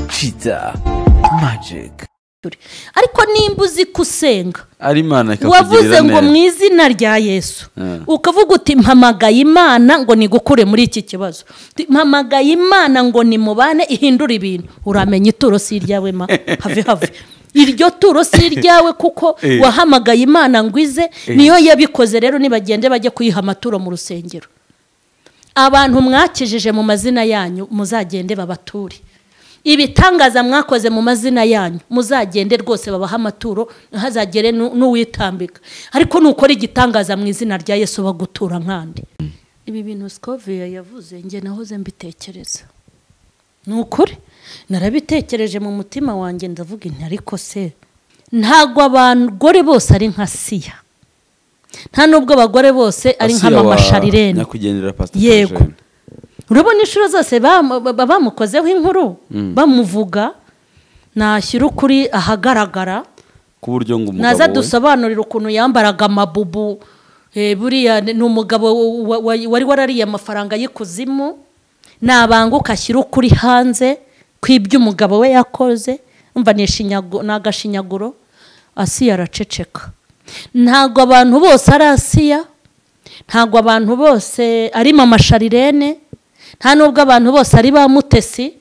kiza majike ariko nimba uzi ko usenga ari imana ikakugirira wavuze ngo mu neza izina rya yesu Mm. ukavuga uti mpamagaye imana ngo nigukure muri iki kibazo Uti, mpamagaye imana ngo nimubane ihindure ibintu uramenya ituro si iryawe ma have have iryo turo si iryawe kuko Eh. wahamagaye imana ngo ize Eh. niyo yabikoze rero nibagende bajye kuyiha amaturo mu rusengero abantu mwakijije mu mazina yanyu muzagende babature ibitangaza mwakoze mu mazina yanyu muzagende rwose babahe amaturo ntihazagere nu- n'uwitambika ariko nukora igitangaza mu izina rya yesu bagutura nkandi ibi bintu sikoviya yavuze njye nahoze mbitekereza ni ukuri narabitekereje mu mutima wanjye ndavuga inti ariko se ntabwo abagore bose ari nka siya nta n'ubwo abagore bose ari nk'amamashariren nyakwigendera pasiteri Yego. urabona inshuro zose bam- ba- bamukozeho inkuru bamuvuga nashyira ukuri ahagaragara ku buryo ngo umugabo naza we dusobanurire ukuntu yambaraga amabubu eh, buriya ni umugabo wa- wa- wari warariye amafaranga y'ikuzimu nabanguka ashyira ukuri hanze kw'ibyo umugabo we yakoze umva ni ishinyagu- ni agashinyaguro asiya araceceka ntabwo abantu bose ari asiya ntabwo abantu bose ari mama sharirene nta n'ubwo abantu bose ari ba mutesi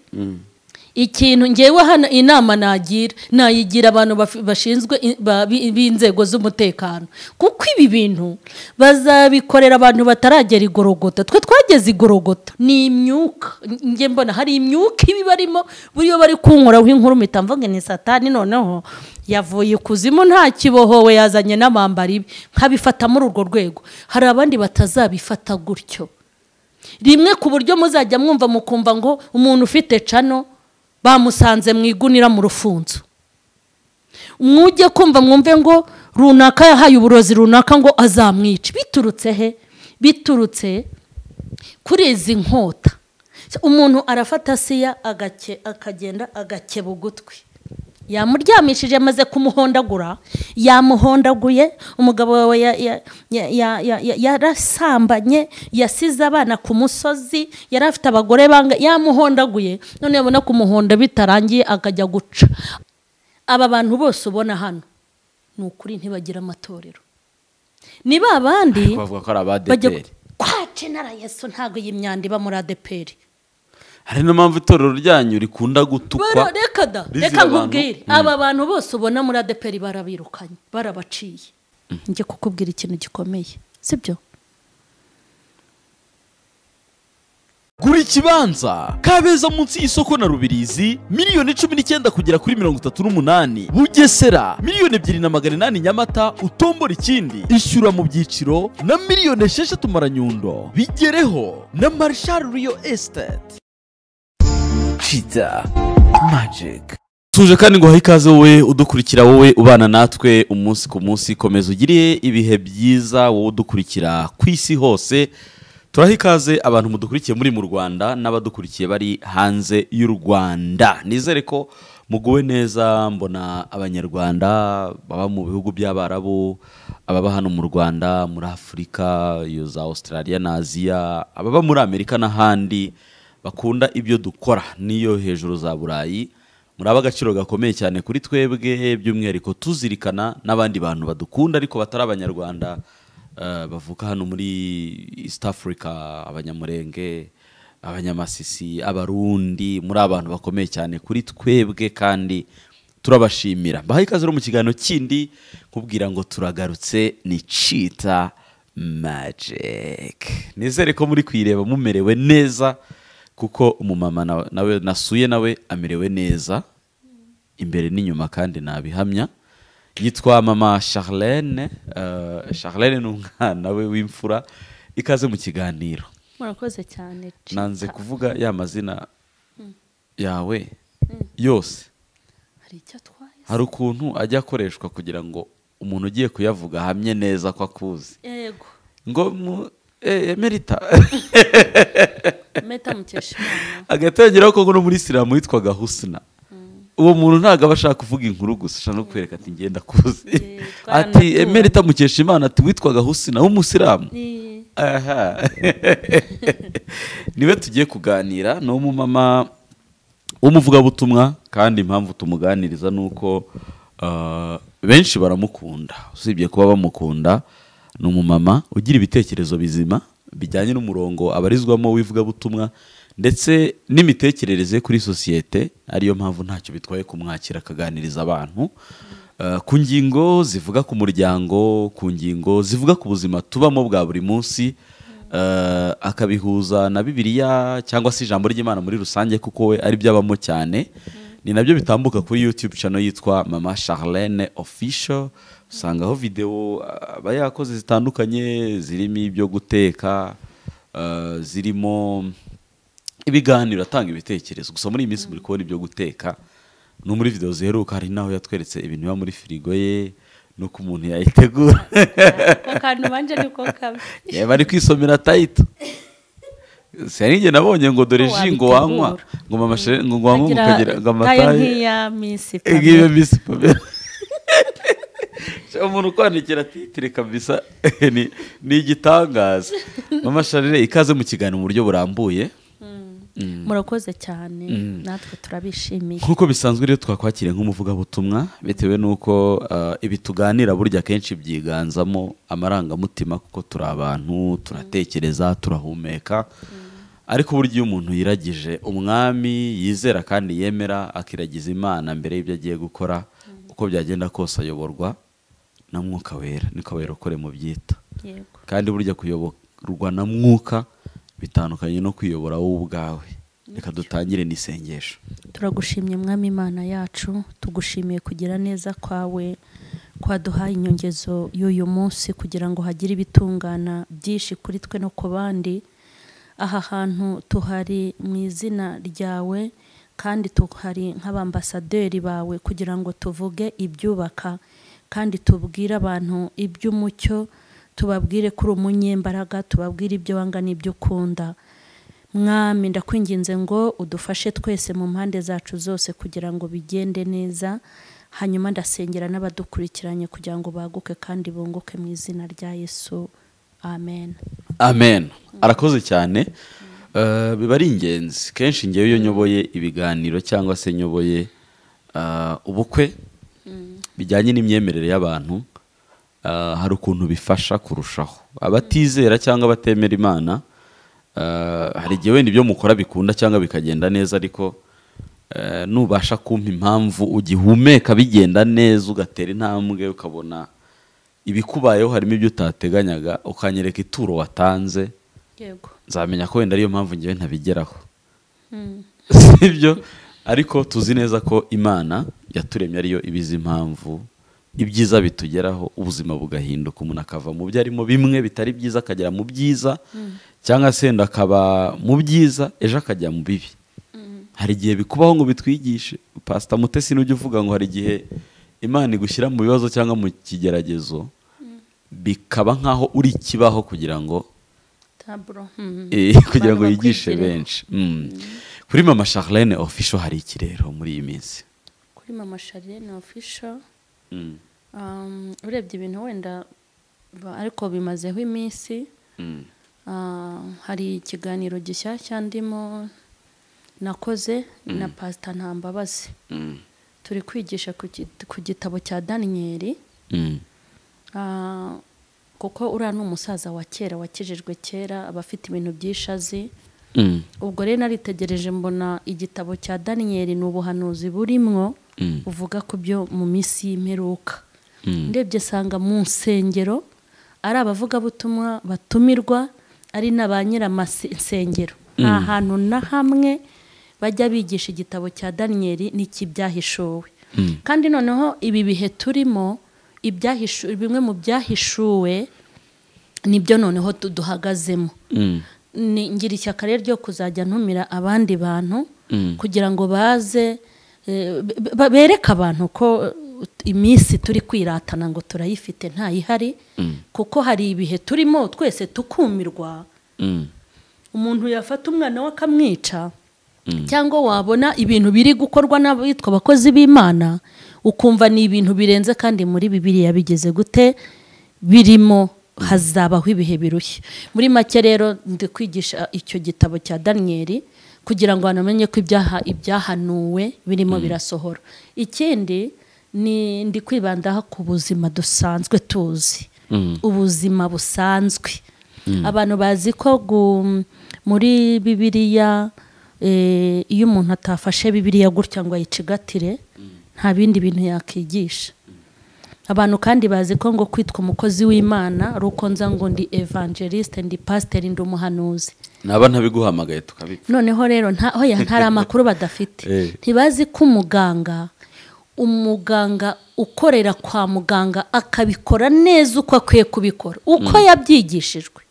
ikintu ngewe hano inama nagira nayigira abantu baf- bashinzwe i- ba- bi- b'inzego z'umutekano kuko ibi bintu bazabikorera abantu bataragera igorogota twe twageze igorogota ni imyuka nge mbona hari imyuka iba ibarimo buriyo bari kunkuraho inkuru mpita mvuga ni satani noneho yavuye ikuzimu nta kibohowe yazanye n'abambari be nkabifata muri urwo rwego hari abandi batazabifata gutyo rimwe ku buryo muzajya mwumva mukumva ngo umuntu ufite cano bamusanze mu igunira mu rufunzo mwujye kumva mwumve ngo runaka yahaye uburozi runaka ngo azamwice biturutse he biturutse kuri izi nkota umuntu arafata siya agake- akagenda agakeba ugutwi yamuryamishije amaze kumuhondagura yamuhondaguye umugabo wawe ya- ya- ya- ya- ya- ya- yarasambanye yasize abana ku musozi yari afite abagore banga yamuhondaguye none yabona kumuhonda bitarangiye akajya guca aba bantu bose ubona hano ni ukuri ntibagire amatorero ni ba bandi bavuga ko ari bajya abadeperi kwa jenara yesu ntabwo iyi myanda iba muri adeperi hari niyo mpamvu itorero ryanyu rikunda gutukwa Bara- reka da rizira reka abantu. nkubwire aba bantu bose ubona muri adeperi barabirukanye barabaciye njye kukubwira ikintu gikomeye sibyo gura ikibanza kabeza munsi y'isoko na rubirizi miliyoni cumi n'icyenda kugera kuri mirongo itatu n'umunani bugesera miliyoni ebyiri na magana inani nyamata utombora ikindi ishyura mu byiciro na miliyoni esheshatu maranyundo bigereho na marshal riyo esiteti kiza majike tuje kandi ngo ikaze wowe udukurikira wowe ubana natwe umunsi ku munsi komeza ugire ibihe byiza wowe udukurikira ku isi hose turaha ikaze abantu mudukurikiye muri mu rwanda n'abadukurikiye bari hanze y'u rwanda nizere ko muguwe neza mbona abanyarwanda baba mu bihugu by'abarabu ababa hano mu rwanda muri afurika iyo za australia na aziya ababa muri amerika n'ahandi bakunda ibyo dukora n'iyo hejuru za burayi muraba agaciro gakomeye cyane kuri twebwe by'umwihariko tuzirikana n'abandi bantu badukunda ariko batari abanyarwanda eh, bavuka hano muri east africa abanyamurenge abanyamasisi abarundi muri abantu bakomeye cyane kuri twebwe kandi turabashimira mbahaye ikaze rero mu kiganiro kindi nkubwira ngo turagarutse ni cita magic nizere ko muri kuyireba mumerewe neza kuko umumama na- nawe nasuye nawe amerewe neza imbere n'inyuma kandi nabihamya yitwa mama charlene eh, charlene ni umwana we w'imfura ikaze mu kiganiro murakoze cyane nanze kuvuga ya mazina yawe yose hari icyo atwaye hari ukuntu ajya akoreshwa kugira ngo umuntu ugiye kuyavuga ahamye neza ko akuzi yego ngo mu eh, emerita meta mukesha imana agatangiraho ko no muri isilamu witwaga husina uwo muntu ntabwo aba ashaka kuvuga inkuru gusa ashaka no kwereka ati ngenda kuzi Eh, ati twaranatuwe. emerita mukesha imana ati witwaga husina w'umusilamu ni aha niwe tugiye kuganira ni umumama umuvugabutumwa kandi impamvu tumuganiriza ni uko ah, benshi baramukunda usibye kuba bamukunda ni umumama ugira ibitekerezo bizima bijyanye n'umurongo abarizwamo w'ivugabutumwa ndetse n'imitekerereze kuri sosiyete ariyo mpamvu ntacyo bitwaye kumwakira akaganiriza abantu Ah, ku ngingo zivuga ku muryango ku ngingo zivuga ku buzima tubamo bwa buri munsi eh, akabihuza na bibiliya cyangwa se ijambo ry'imana muri rusange kuko we ari byo abamo cyane ni nabyo bitambuka kuri youtube channel yitwa mama charlene official usangaho videwo ah, aba yakoze zitandukanye zirimo ibyo guteka eh, zirimo ibiganiro atanga ibitekerezo gusa muri iyi minsi muri kubona ibyo guteka no muri videwo ziheruka hari n'aho yatweretse ibintu biba muri firigo ye nuko umuntu yayitegura ako kantu banje niko kabi Yeah, bari kwisomera tayito sinari njye nabonye ngo dore Ko ji ngo wabitegura. wanywa ngo mama shere ngo wanywa ngo Nkagira- ukagira ngo nkayo amata ye nk'iya misi ngiyo bisi pamela umuntu ukwandikira titire kabisa ni ni igitangaza mama sharire ikaze mu kiganiro mu buryo burambuye murakoze cyane natwe turabishimiye nk'uko bisanzwe rero twakwakiriye nk'umuvugabutumwa bitewe n'uko ah, ibi tuganira burya akenshi byiganzamo amarangamutima kuko turi abantu turatekereza turahumeka ariko burya iyo umuntu yiragije umwami yizera kandi yemera akiragiza imana mbere y'ibyo agiye gukora uko byagenda kose ayoborwa na mwuka wera niko abayirokore mu byita yego kandi burya kuyoborwa na mwuka bitandukanye no kwiyobora wowe ubwawe reka dutangire n'isengesho turagushimye mwami imana yacu tugushimiye kugira neza kwawe kwaduhaye inyongezo y'uyu munsi kugira ngo hagire ibitungana byinshi kuri twe no ku bandi aha hantu tuhari mu izina ryawe kandi tuhari nk'abambasaderi bawe kugira ngo tuvuge ibyubaka kandi tubwire abantu iby'umucyo tubabwire kuri umunyembaraga tubabwire ibyo wanga n'ibyo ukunda mwami ndakwinginze ngo udufashe twese mu mpande zacu zose kugira ngo bigende neza hanyuma ndasengera n'abadukurikiranye kugira ngo baguke kandi bunguke mu izina rya yesu amen amen arakoze cyane Eh, biba ari ingenzi kenshi ngewe iyo nyoboye ibiganiro cyangwa se nyoboye ah, ubukwe bijyanye n'imyemerere y'abantu ah, hari ukuntu bifasha kurushaho abatizera cyangwa abatemera imana ah, hari igihe wenda ibyo mukora bikunda cyangwa bikagenda neza ariko eh, nubasha kumpa impamvu ugihumeka bigenda neza ugatera intambwe ukabona ibikubayeho harimo ibyo utateganyaga ukanyereka ituro watanze yego nzamenya ko wenda ariyo mpamvu ngewe ntabigeraho sibyo ariko tuzi neza ko imana yaturemye ariyo ibizi impamvu ibyiza bitugeraho ubuzima bugahinduka umuntu akava mu byo arimo bimwe bitari byiza akagera mu byiza cyangwa se wenda akaba mu byiza ejo akajya mu bibi hari igihe bikubaho ngo bitwigishe pasita mutesi n'ujya uvuga ngo hari igihe imana igushyira mu bibazo cyangwa mu kigeragezo bikaba nk'aho uri ikibaho kugira ngo taburo Eh, kugira ngo yigishe benshi Mm. kuri mama charlene official hari iki rero muri iyi minsi kuri mama shariyene ofisho Mm. urebye ibintu wenda ba- ariko bimazeho iminsi Mm. Ah, hari ikiganiro gishyashya ndimo nakoze na pasita ntambabazi Mm. turi kwigisha ku git- ku gitabo cya daniyeli Mm. Ah, kuko uriya ni umusaza wa kera wakijijwe kera aba afite ibintu byinshi azi Mm. ubwo rero naritegereje mbona igitabo cya daniyeli ni ubuhanuzi burimwo Mm. buvuga ku byo mu minsi y'imperuka Mm. ndebye sanga mu nsengero ari abavugabutumwa batumirwa ari na ba nyiramasengero nta hantu na hamwe bajya bigisha igitabo cya daniyeli n'iki byahishuwe kandi noneho ibi bihe turimo ibyahishu- bimwe mu byahishuwe nibyo noneho tu- duhagazemo Mm. ni ngira ishyaka rero ryo kuzajya ntumira abandi bantu Mm. kugira ngo baze eh, be- be- bereke abantu ko eh, iminsi turi kwiratana ngo turayifite ntayihari kuko hari ibihe turimo twese tukumirwa Mm. umuntu yafata umwana we akamwica cyangwa wabona ibintu biri gukorwa n'abitwa abakozi b'imana ukumva ni ibintu birenze kandi muri bibiliya bigeze gute birimo hazabaho ibihe birushya muri make rero ndi kwigisha icyo gitabo cya daniyeli kugira ngo abantu bamenye ko ibyaha ibyahanuwe birimo birasohora ikindi ni ndi kwibandaho ku buzima dusanzwe tuzi ubuzima busanzwe abantu bazi ko gu- muri bibiliya eh, iyo umuntu atafashe bibiliya gutya ngo ayicigatire nta bindi bintu yakwigisha abantu kandi bazi ko ngo kwitwa umukozi w'imana ari uko nza ngo ndi evangeliste ndi pasiteri ndi umuhanuzi naba ntabiguhamagaye tukabipfa noneho rero nta hoya ntari amakuru badafite Eh. ntibazi ko umuganga umuganga ukorera kwa muganga akabikora neza uko akwiye kubikora uko yabyigishijwe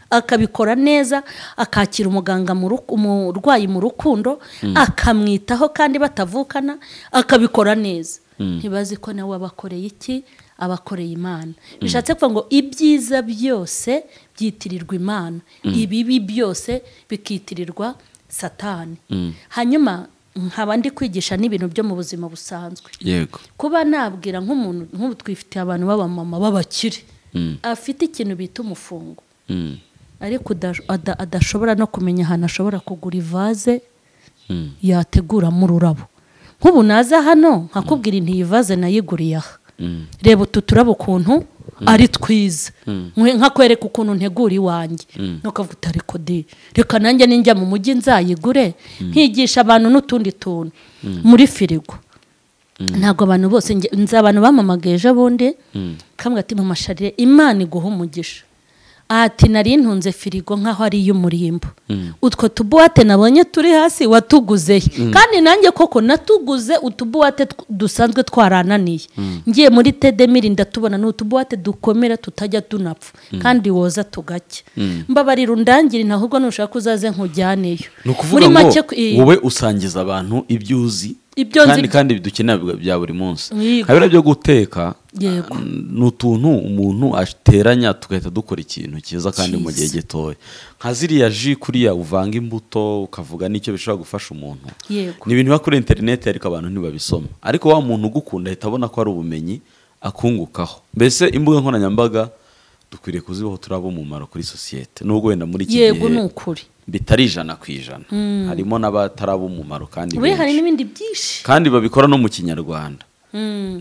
akabikora neza akakira umuganga mu ru- umurwayi mu rukundo akamwitaho kandi batavukana akabikora neza ntibazi ko nawe abakoreye iki abakoreye imana bishatse kuvuga ngo ibyiza byose byitirirwa imana ibibi byose bikitirirwa satani hanyuma nkaba ndi kwigisha n'ibintu byo mu buzima busanzwe yego kuba nabwira nk'umuntu nk'ubu twifitiye abantu b'abamama b'abakire afite ikintu bita umufungo Mm. ariko ada- ada- adashobora no kumenya ahantu ashobora kugura ivaze Mm. yateguramo ururabo nk'ubu naza hano nkakubwira inti iyi vaze nayiguriye aha reba utu turabo ukuntu ari twiza Nkwe- nkakwereka ukuntu ntegura iwanjye nukavuga uti ariko di reka nanjye ninjya mu mujyi nzayigure nkigisha abantu n'utundi tuntu muri firigo ntabwo abantu bose nge- nzi abantu bamamagaye ejo bundi kamwe ati mama sharire imana iguha umugisha ati nari ntunze firigo nk'aho ari iy'umurimbo utwo tubuwate nabonye turi hasi watuguze he kandi nanjye koko natuguze utubuwate tw- dusanzwe twarananiye ngiye muri tedemiri ndatubona ni utubuwate dukomera tutajya tunapfa kandi woza tugacya mbabarira undangire ahubwo nushaka uzaze nkujyaneyo ni ukuvuga ngo wowe usangiza abantu ibyo uzi Ibyo nzi- kandi kandi bidukenera bwa- bya buri munsi Yego. nka biriya byo guteka Yego. ah, ni utuntu umuntu ateranya tugahita dukora ikintu cyiza kandi mu gihe Cyiza. gitoya nka ziriya ji kuriya uvanga imbuto ukavuga n'icyo bishobora gufasha umuntu Yego. ni ibintu biba kuri interineti ariko abantu ntibabisoma ariko wa muntu ugukunda ahita abona ko ari ubumenyi akungukaho mbese imbuga nkoranyambaga dukwiriye kuzibaho turaba umumaro kuri sosiyete nubwo wenda muri iki gihe yego ni ukuri bitari ijana ku ijana harimo n'abataraba umumaro kandi buri hari benshi. n'ibindi byinshi kandi babikora no mu kinyarwanda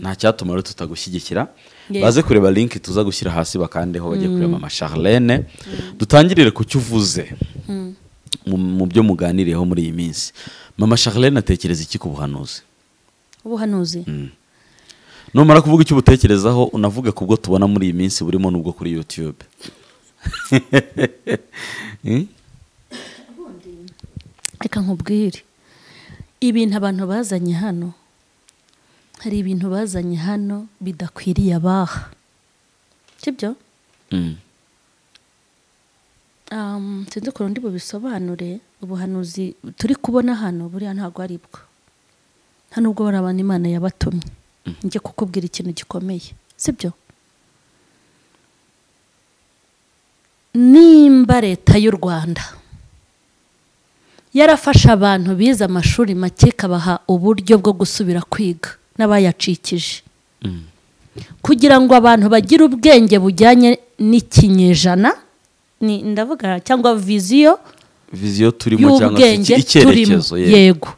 nta cyatuma rero tutagushyigikira Yego. baze kureba linki tuza gushyira hasi bakandeho bajye kureba mama Charlene dutangirire ku cyo uvuze mu- mu byo muganiriyeho muri iyi minsi mama Charlene atekereza iki ku buhanuzi ubuhanuzi numara kuvuga icyo ubutekerezaho unavuge ku bwo tubona muri iyi minsi burimo n'ubwo kuri youtube Hmm? reka nkubwire ibintu abantu bazanye hano hari ibintu bazanye hano bidakwiriye abaha sibyo Hmm. Um, sinzi ukuntu ndi bubisobanure ubuhanuzi turi kubona hano buriya ntabwo ari bwo hano ubwo bari abantu imana yabatumye njye kukubwira ikintu gikomeye sibyo nimba leta y'u rwanda yarafashe abantu bize amashuri make ikabaha uburyo bwo gusubira kwiga n'abayacikije kugira ngo abantu bagire ubwenge bujyanye n'ikinyejana ni- ndavuga cyangwa viziyo viziyo turimo cyangwa se y'ubwenge iki- turimo icyerekezo yego. yego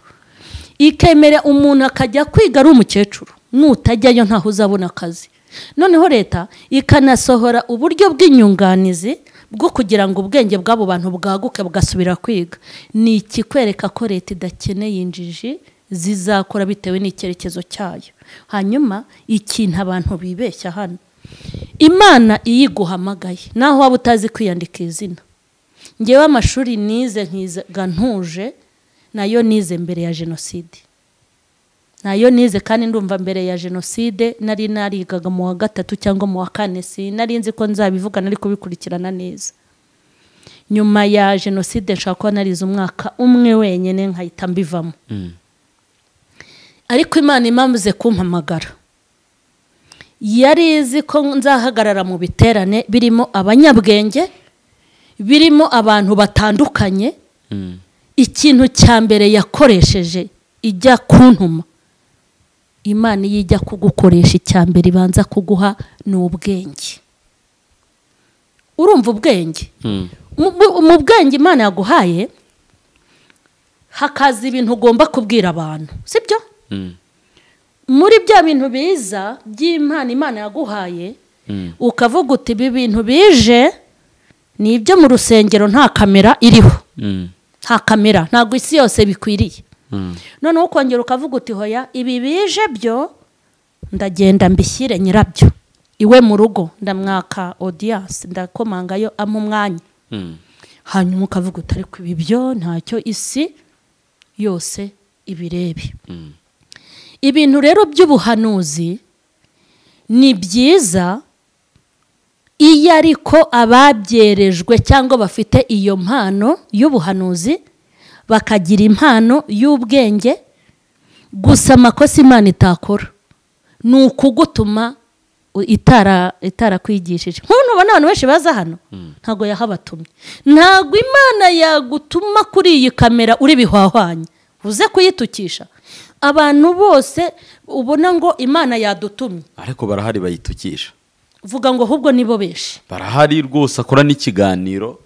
ikemera umuntu akajya kwiga ari umukecuru nutajyayo ntaho uzabona akazi noneho leta ikanasohora uburyo bw'inyunganizi bwo kugira ngo ubwenge bw'abo bantu bwaguke bugasubira kwiga ni ikikwereka ko leta idakeneye injiji zizakora bitewe n'icyerekezo cyayo hanyuma ikintu abantu bibeshya hano imana iyo iguhamagaye naho waba utazi kwiyandika izina ngewe amashuri nize nkiga ntuje nayo nize mbere ya jenoside nayo nize kandi ndumva mbere ya jenoside nari narigaga mu wa gatatu cyangwa mu wa kane si nari nzi ko nzabivuga nari kubikurikirana neza nyuma ya jenoside nshaka kuba narize umwaka umwe wenyine nkahita mbivamo ariko imana imamaze kumpamagara yari izi ko nzahagarara mu biterane birimo abanyabwenge birimo abantu batandukanye ikintu cya mbere yakoresheje ijya kuntuma imana iyo ijya kugukoresha icya mbere ibanza kuguha ni ubwenge urumva ubwenge mu, mu- mu bwenge imana yaguhaye hakaza ibintu ugomba kubwira abantu sibyo muri bya bintu biza by'imana imana yaguhaye ukavuga uti ibi bintu bije ni ibyo mu rusengero nta kamera iriho nta kamera ntabwo isi yose bikwiriye noneho ukongera ukavuga uti hoya ibi bije byo ndagenda mbishyire nyirabyo iwe mu rugo ndamwaka odiyanse ndakomangayo ampa umwanya hanyuma ukavuga uti ariko ibi byo ntacyo isi yose ibirebe ibintu rero by'ubuhanuzi ni byiza iyo ariko ababyerejwe cyangwa bafite iyo mpano y'ubuhanuzi bakagira impano y'ubwenge gusa amakosa imana itakora ni ukugutuma u- itara itarakwigishije nk'ubona abantu benshi baza hano ntabwo yahabatumye ntabwo imana yagutuma kuri iyi kamera uri bihwahwanya uze kuyitukisha abantu bose ubona ngo imana yadutumye ariko barahari bayitukisha vuga ngo ahubwo nibo benshi barahari rwose akora n'ikiganiro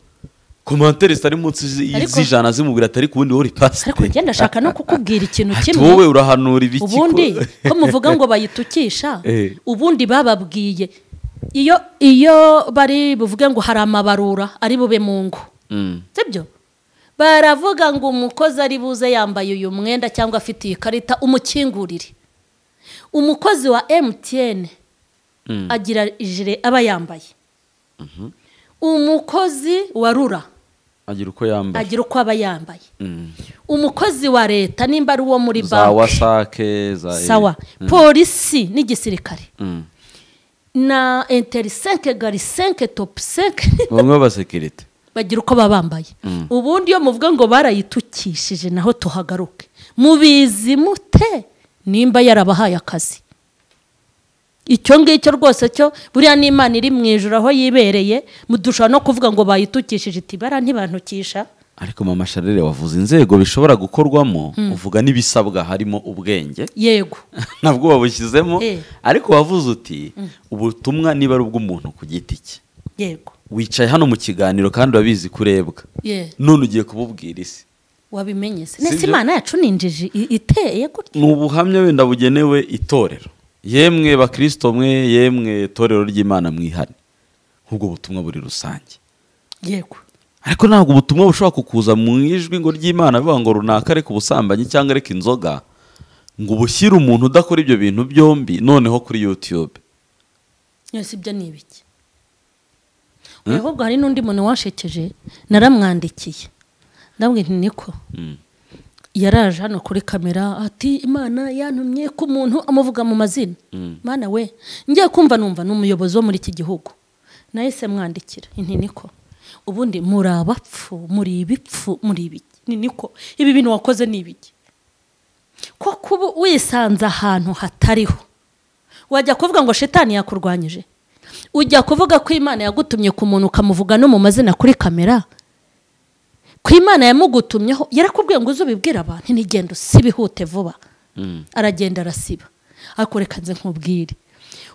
komantere zitari munsi zi- Ariko- z'ijana zimubwira atari ku wundi wori pasiteri ariko ngenda ashaka no kukubwira ikintu Ati, kimwe wowe urahanura ibiki ko- ubundi ko muvuga ngo bayitukisha Eh. ubundi bababwiye iyo iyo bari buvuge ngo hari amabarura ari bube mu ngo Mm. sibyo baravuga ngo umukozi ari buze yambaye uyu mwenda cyangwa afite iyi karita umukingurire umukozi wa emutiyene Mm. agira ijire aba yambaye umukozi wa rura agira uko yambaye agira uko aba yambaye Mm. umukozi wa leta nimba ari uwo muri za banki wasake za sawa polisi n'igisirikare Mm. na interisenke garisenke topusenke bamwe b'abasekirite bagira uko baba bambaye ubundi iyo muvuga ngo barayitukishije naho tuhagaruke mubizi mute nimba yarabahaye akazi icyo ngicyo rwose cyo buriya n'imana iri mu ijoro aho yibereye dushobora no kuvuga ngo bayitukishije iti bara ntibantukisha ariko mama sharire wavuze inzego bishobora gukorwamo uvuga n'ibisabwa harimo ubwenge yego nabwo wabushyizemo Eh. ariko wavuze uti ubutumwa niba ari ubw'umuntu ku giti cye yego wicaye hano mu kiganiro kandi urabizi kurebwa ye none ugiye kububwira isi wabimenye se Si nese byo? imana yacu ninjije i- iteye gutya ni ubuhamya wenda bugenewe itorero yemwe bakirisito mwe yemwe itorero ry'imana mwihane nk'ubwo butumwa buri rusange yego ariko ntabwo ubutumwa bushobora kukuza mu ijwi ngo ry'imana bivuga ngo runaka areka ubusambanyi cyangwa areka inzoga ngo ubushyire umuntu udakora ibyo bintu byombi noneho kuri yutube yose ibyo ni ibiki Oya, ahubwo hari n'undi muntu washekeje naramwandikiye ndabwira nti niko Mm. yaraje hano kuri kamera ati imana yantumye ko umuntu amuvuga mu mazina mana we ngiye kumva numva ni umuyobozi wo muri iki gihugu nahise mwandikira nti niko ubundi muri abapfu muri ibipfu muri ibiki ni niko ibi bintu wakoze ni ibiki ko kuba wisanze ahantu hatariho wajya kuvuga ngo shitani yakurwanyije ujya kuvuga ko imana yagutumye ku muntu ukamuvuga no mu mazina kuri kamera ko imana yamugutumyeho yarakubwiye ngo uze ubibwire abantu ntigende usibihute vuba aragenda arasiba ariko reka nze nkubwire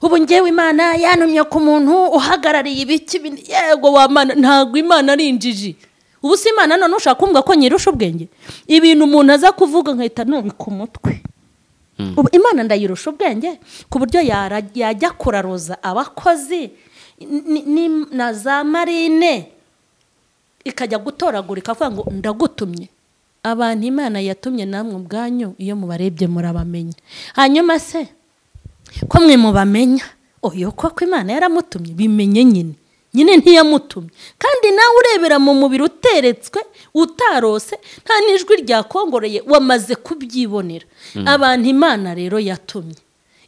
ubu ngewe imana yantumye ku muntu uhagarariye ibiki bine- yego wamana ntabwo imana ari injiji ubu si imana none ushaka kumbwa ko nyirusha ubwenge ibintu umuntu aza kuvuga nkahita nubika umutwe ubu imana ndayirusha ubwenge ku buryo yara- yajya kuraruza abakozi ni- ni- na za marine ikajya gutoragurika avuga ngo ndagutumye abantu imana yatumye namwe ubwanyu iyo mubarebye murabamenya hanyuma se ko mwe mubamenya oyo koko imana yaramutumye bimenye nyine nyine ntiyamutumye kandi nawe urebera mu mubiri uteretswe utarose nta n'ijwi ryakongoreye wamaze kubyibonera abantu imana rero yatumye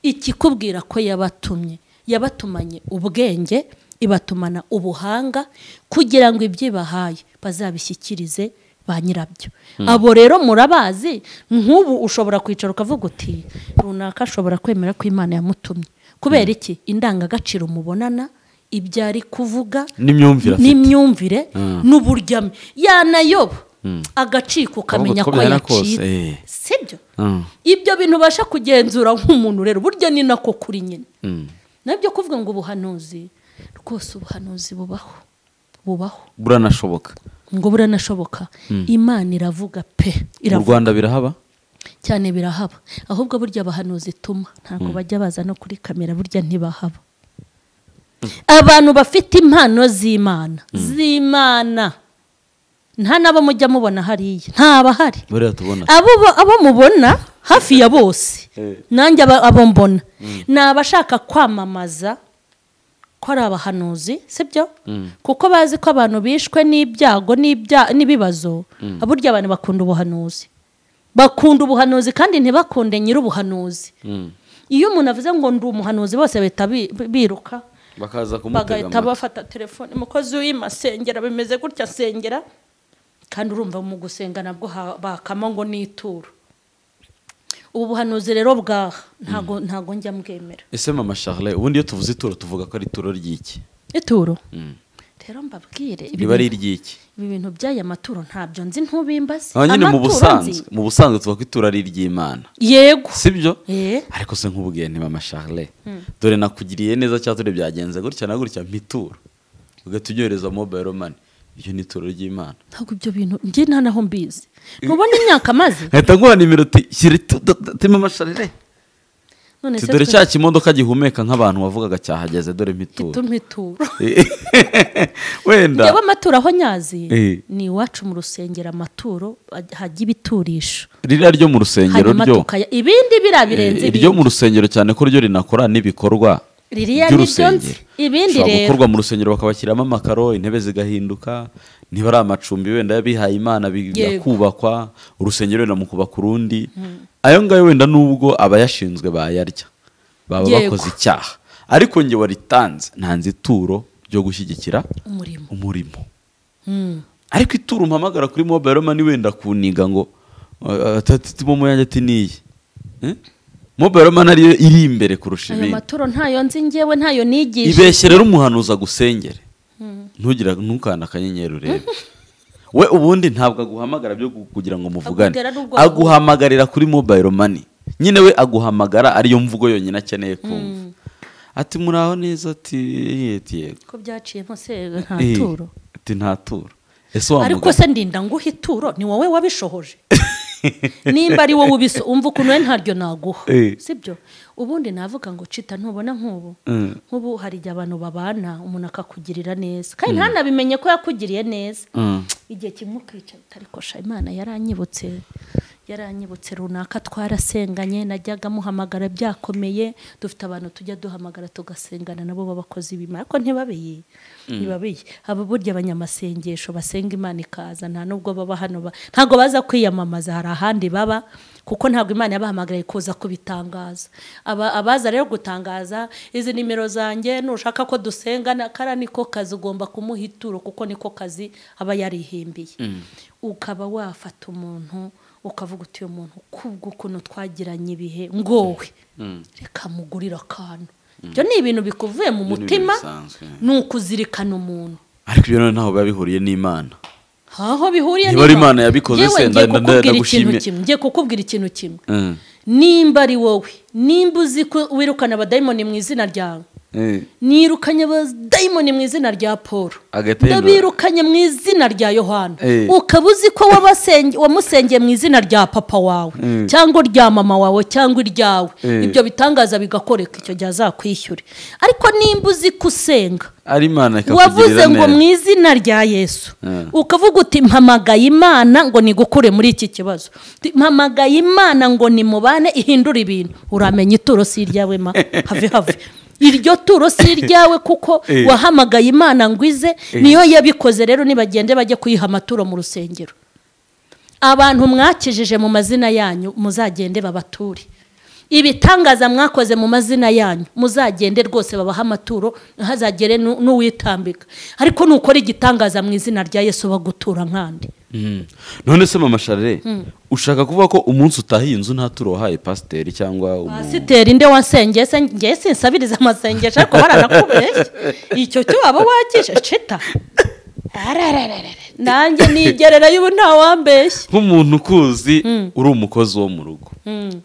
ikikubwira ko yabatumye yabatumanye ubwenge ibatumana ubuhanga kugira ngo ibyo ibahaye bazabishyikirize ba nyirabyo abo rero murabazi nk'ubu ushobora kwicara ukavuga uti runaka ashobora kwemera ko imana yamutumye kubera iki indangagaciro mubonana ibyo ari kuvuga n'imyumvire afite n'imyumvire n'uburyame yanayoba agacika ukamenya uko ko byaba kose, yacitse eh. sibyo Mm. ibyo bintu ubasha kugenzura nk'umuntu rero burya ni nako kuri nyine Mm. nabyo kuvuga ngo ubuhanuzi rwose ubuhanuzi bubaho bubaho buranashoboka ngo buranashoboka imana iravuga pe mu iravuga rwanda birahaba cyane birahaba ahubwo burya abahanuzi ituma ntabwo bajya baza no kuri kamera burya ntibahaba abantu bafite impano z'imana z'imana nta n'abo mujya mubona hariya ntabahari buriya tubona abo bo- abo mubona hafi ya bose nanjye aba- abo mbona ni abashaka kwamamaza ko ari abahanuzi sibyo kuko bazi ko abantu bishwe n'ibyago n'ibya- n'ibibazo burya abantu bakunda ubuhanuzi bakunda ubuhanuzi kandi ntibakunde nyir'ubuhanuzi Mm. iyo umuntu avuze ngo ndi umuhanuzi bose bahita bi- biruka bakaza kumutega bagahita amatwi bafata telefone umukozi w'ima sengera bimeze gutya sengera kandi urumva mu gusenga nabwo ha- bakama ngo nituro ubu buhanuzi rero bwaha ntago ntago njya mbwemera ese mama charle ubundi iyo tuvuze ituro tuvuga ko ari ituro ry'iki ituro Mm. rero mbabwire ibi riba ari bintu- iry'iki ibi bintu by'aya maturo ntabyo nzi ntubimbaze aho nyine mu Amaturo busanzwe nzi. mu busanzwe tuvuga ko ituro ari iry'imana yego sibyo Eh. ariko se nk'ubwiye nti mama charle dore nakugiriye neza cyangwa dore byagenze gutya na gutya mpitura ugahita unyohereza mobile money iryo ni ituro ry'imana ntabwo ibyo bintu njye nta naho mbizi ntubona imyaka maze nkahita nguha nimero uti shyira iti mama charle none Uti, se dore twe- cya kimodoka gihumeka nk'abantu wavugaga cyahageze dore mpitura ituma ituro wenda Njyewe amaturo aho nyazi Eh. ni iwacu mu rusengero amaturo hajya ibiturisho ririya ryo mu rusengero hanyuma ryo tukaya ibindi biriya birenze eh, iryo mu rusengero cyane ko ryo rinakora n'ibikorwa Ririya ni ryo nzi. Ibindi Bishobora rero. gukorwa mu rusengero bakabashyiramo amakaro intebe zigahinduka niba ari amacumbi wenda y'abihaye imana bi- Yego. yakubakwa urusengero wenda mu kubaka urundi ayo ngayo wenda nubwo abayashinzwe bayarya baba Yego. bakoze icyaha ariko nge waritanze ntanze ituro ryo gushyigikira umurimo umurimo ariko ituro umpamagara kuri mobile money wenda kuniga ngo tatitimo muyange ati niyi Eh? mobile money ariyo iri imbere kurusha ayo ibindi maturo ntayo nzi njyewe ntayo nigisha ibeshye rero umuhanuzi agusengere ntugira ntukanda akanyenyeri urebe we ubundi ntabwo aguhamagara byo gu- kugira ngo muvugane Agutera n'ubwoba. aguhamagarira kuri mobile money nyine we aguhamagara ariyo mvugo yonyine akeneye kumva ati muraho neza ati yeti yego ko byaciyemo se nta Eh, turo ati nta turo ese wa ariko mugabo- se ndinda nguha ituro ni wowe wabishohoje nimba ari wowe ubiso umva ukuntu we ntaryo naguha Eh. sibyo ubundi navuga ngo cita ntubona nk'ubu Mm. nk'ubu hari igihe abantu babana umuntu akakugirira neza kandi ntanabimenye ko yakugiriye neza Mm. igihe kimwe ukicara ariko sha imana yaranyibutse yaranyibutse runaka twarasenganye najyaga muhamagara byakomeye dufite abantu tujya duhamagara tugasengana nabo b'abakozi b'imana ariko ntibabiye ntibabiye aba burya abanyamasengesho basenga imana ikaza nta nubwo baba hano ba- ntabwo baza kwiyamamaza hari ahandi baba kuko ntabwo imana yabahamagariye kuza kubitangaza Aba- abaza rero gutangaza izi nimero zanjye nushaka ko dusengana kara niko kazi ugomba kumuha ituro kuko niko kazi aba yarihimbiye ukaba wafata umuntu ukavuga uti uyu muntu kubw'ukuntu twagiranye ibihe ngowe reka mugurire akantu ibyo ni ibintu bikuvuye mu Ibyo ni ibintu mutima bisanzwe. ni ukuzirikana umuntu ariko ibyo none ntaho biba bihuriye n'imana aho bihuriye Niba ari Imana yabikoze Yewe se, ngiye nda- nda- kukubwira ikintu ndagushimye. kimwe ngiye kukubwira ikintu kimwe Mm. nimba ari wowe nimba uzi ko wirukana abadayimoni mu izina ryawe Eh. nirukanye abadayimoni mu izina rya paul Agahita yinura. ndabirukanye mu izina rya yohana Eh. ukaba uzi ko wabasenge- wamusengeye mu izina rya papa wawe Mm. cyangwa irya mama wawe cyangwa iryawe Eh. ibyo bitangaza bigakoreka icyo gihe azakwishyure ariko nimba uzi ko usenga ari imana ikakugirira wavuze ngo mu neza izina rya yesu Eh. ukavuga uti mpamagaye imana ngo nigukure muri iki kibazo Uti, mpamagaye imana ngo nimubane ihindure ibintu uramenya ituro si iryawe ma have have iryo turo si iryawe kuko Eh. wahamagaye imana ngo ize niyo yabikoze rero nibagende bajye kuyiha amaturo mu rusengero abantu mwakijije mu mazina yanyu muzagende babature ibitangaza mwakoze mu mazina yanyu muzagende rwose babaha amaturo ntihazagere nu- n'uwitambika ariko nukora igitangaza mu izina rya yesu bagutura nkandi Mm. none se mama charle ushaka kuvuga ko umunsi utahiye inzu nta turo wahaye pasiteri cyangwa umu- pasiteri nde wasengeye se ngewe sinsabiriza amasengesho ariko baranakubeshya icyo cyo waba wakije cita Ararararara. nanjye nigererayo ubu ntawambeshya nk'umuntu ukuzi uri umukozi wo mu rugo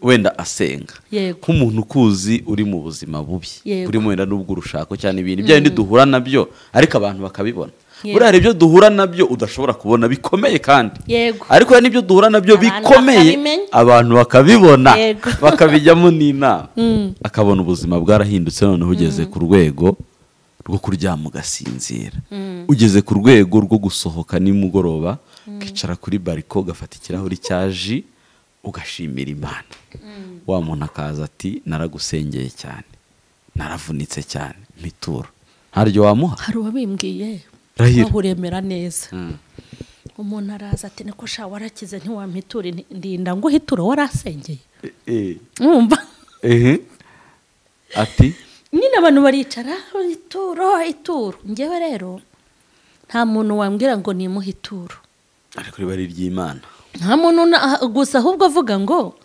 wenda asenga Yego. nk'umuntu ukuzi uri mu buzima bubi Yego. burimo wenda n'ubwo urushako cyane ibintu bya bindi duhura nabyo ariko abantu bakabibona Yego. buriya hari ibyo duhura nabyo udashobora kubona bikomeye kandi yego ariko hari n'ibyo duhura nabyo Abantu bikomeye bakabimenya. abantu bakabibona Yego. bakabijyamo n'inama akabona ubuzima bwarahindutse noneho ugeze ku rwego rwo kuryama ugasinzira ugeze ku rwego rwo gusohoka nimugoroba ukicara kuri bariko ugafata ikirahuri cya ji ugashimira imana wa muntu akaza ati naragusengeye cyane naravunitse cyane mitura ntaryo wamuha hari uwabimbwiye Rahira. uremera neza umuntu araza ati niko sha warakize ntiwampitura Nti- ndinda ngo uhiture warasengeye mwumva ehe ati nyine abantu baricara ituro ituro ngewe rero nta muntu wambwira ngo nimuhe ituro ariko riba ari iry'imana nta muntu na- ah, gusa ahubwo avuga ngo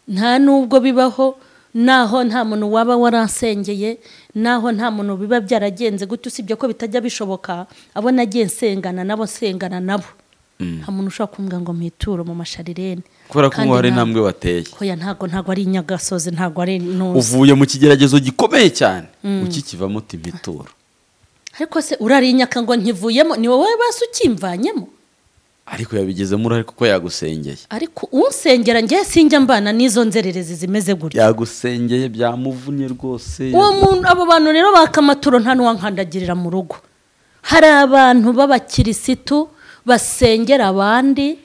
nta nubwo bibaho naho nta muntu waba warasengeye naho nta muntu biba byaragenze gutyo usibye ko bitajya bishoboka abo nagiye nsengana nabo nsengana nabo nta muntu ushobora kumbwira ngo mpiture mu masharirene kubera ko Kandi ngo hari nta- intambwe wateye hoya ntago ntago ari inyagasozi ntago ari intuzi uvuye mu kigeragezo gikomeye cyane ukikivamo uti "Mpitura." ariko se urarinyaka ngo ntivuyemo ni wowe basi ukimvanyemo ariko yabigezemo urare kuko yagusengeye ariko unsengera njye sinjya mbana n'izo nzererezi zimeze gutya yagusengeye byamuvunnye rwose uwo muntu abo bantu rero bakamaturo nta n'uwankandagirira mu rugo hari abantu b'abakirisitu basengera abandi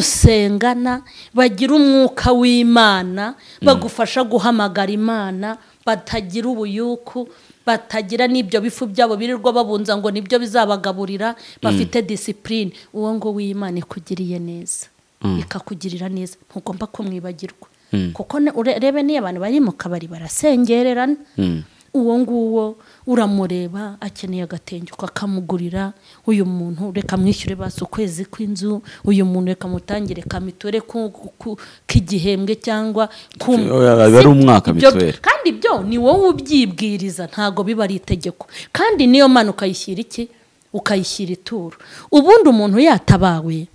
musengana bagira umwuka w'imana bagufasha guhamagara imana batagira ubuyuku batagira n'ibyo bifu byabo birirwa babunza ngo nibyo bizabagaburira bafite disipurine uwo ngo w'imana ikugiriye neza ikakugirira neza ntugomba kumwibagirwa kuko ne- urebe niyo abantu bari mu kabari barasengererana uwo nguwo uramureba akeneye agatenge ukakamugurira uyu muntu reka mwishyure basi ukwezi kw'inzu uyu muntu reka mutangire ka mituweli ku- ku- k'igihembwe cyangwa ku Oya, biba ari umwaka Ibyo- mituweli. kandi ibyo ni wowe ubyibwiriza ntabwo biba ari itegeko kandi niyo mpano ukayishyira iki ukayishyira ituro ubundi umuntu yatabawe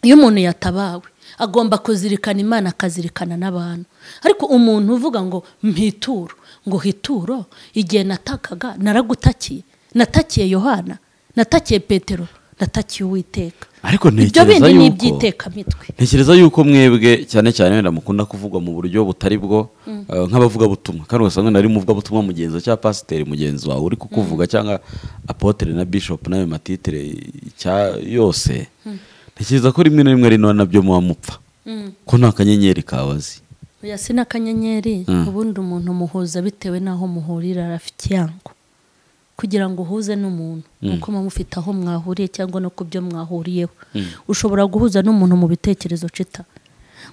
iyo umuntu yatabawe agomba kuzirikana imana akazirikana n'abantu ariko umuntu uvuga ngo mpituro ngo hituro igihe natakaga naragutakiye natakiye yohana natakiye petero natakiye uwiteka ariko ibyo bindi ntekereza ni yuko iby'itekamitwe ntekereza yuko mwebwe cyane cyane wenda mukunda kuvugwa mu buryo butari bwo eh, nk'abavugabutumwa kandi ugasanga nari muvugabutumwa mugenzi wawe cyangwa pasiteri mugenzi wawe uri kukuvuga cyangwa apotere na bishopu n'ayo matitire cya yose ntekereza ko rimwe na rimwe ari nabyo muba mupfa ko nta kanyenyeri kabazi oya si n'akanyenyeri Mm. ubundi umuntu muhuza bitewe n'aho muhurira afite ikiyango kugira ngo uhuze n'umuntu nuko muba mufite aho mwahuriye cyangwa no ku byo mwahuriyeho ushobora guhuza n'umuntu mu bitekerezo cita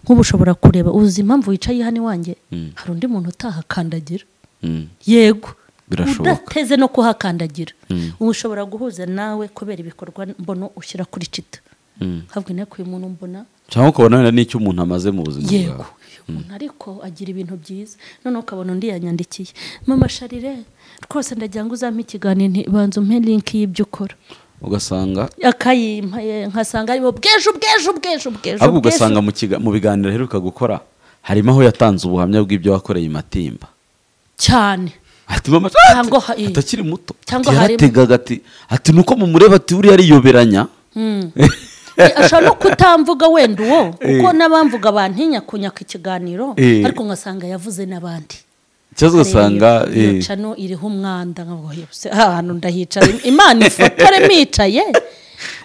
nk'ubu ushobora kureba uzi impamvu wicaye hano iwanjye hari undi muntu utahakandagira Mm. yego Birashoboka. udateze no kuhakandagira ubu ushobora guhuza nawe kubera ibikorwa mbono ushyira kuri cita Mm. habwe nteko uyu muntu mbona cyangwa ukabona wenda n'icyo umuntu amaze mu buzima yego bwawe umuntu ariko agira ibintu byiza noneho ukabona undi yanyandikiye mama sharire rwose ndagira ngo uzampe ikiganiro nti- banza umpe linki y'ibyo ukora ugasanga akayimpa ye, nkasanga aribo bwejo bwejo bwejo bwejo ahubwo bwejo." ugasanga mu kiga- mu biganiro aheruka gukora harimo aho yatanze ubuhamya bw'ibyo wakoreye i matimba cyane atima amaso Cyangwa ha- eh. atakiri muto Cyangwa Ati, harimo- yarategaga ati ati nuko mumureba ati uriya ariyoberanya Eh, ashobora no kutamvuga wenda uwo kuko Eh. n'abamvuga bantinya kunyaka ikiganiro Eh. ariko ngasanga yavuze n'abandi ikibazo ugasanga eh, iyo cano iriho umwanda nkavuga, "Oya, se, aha hantu ndahicara imana ifotore micaye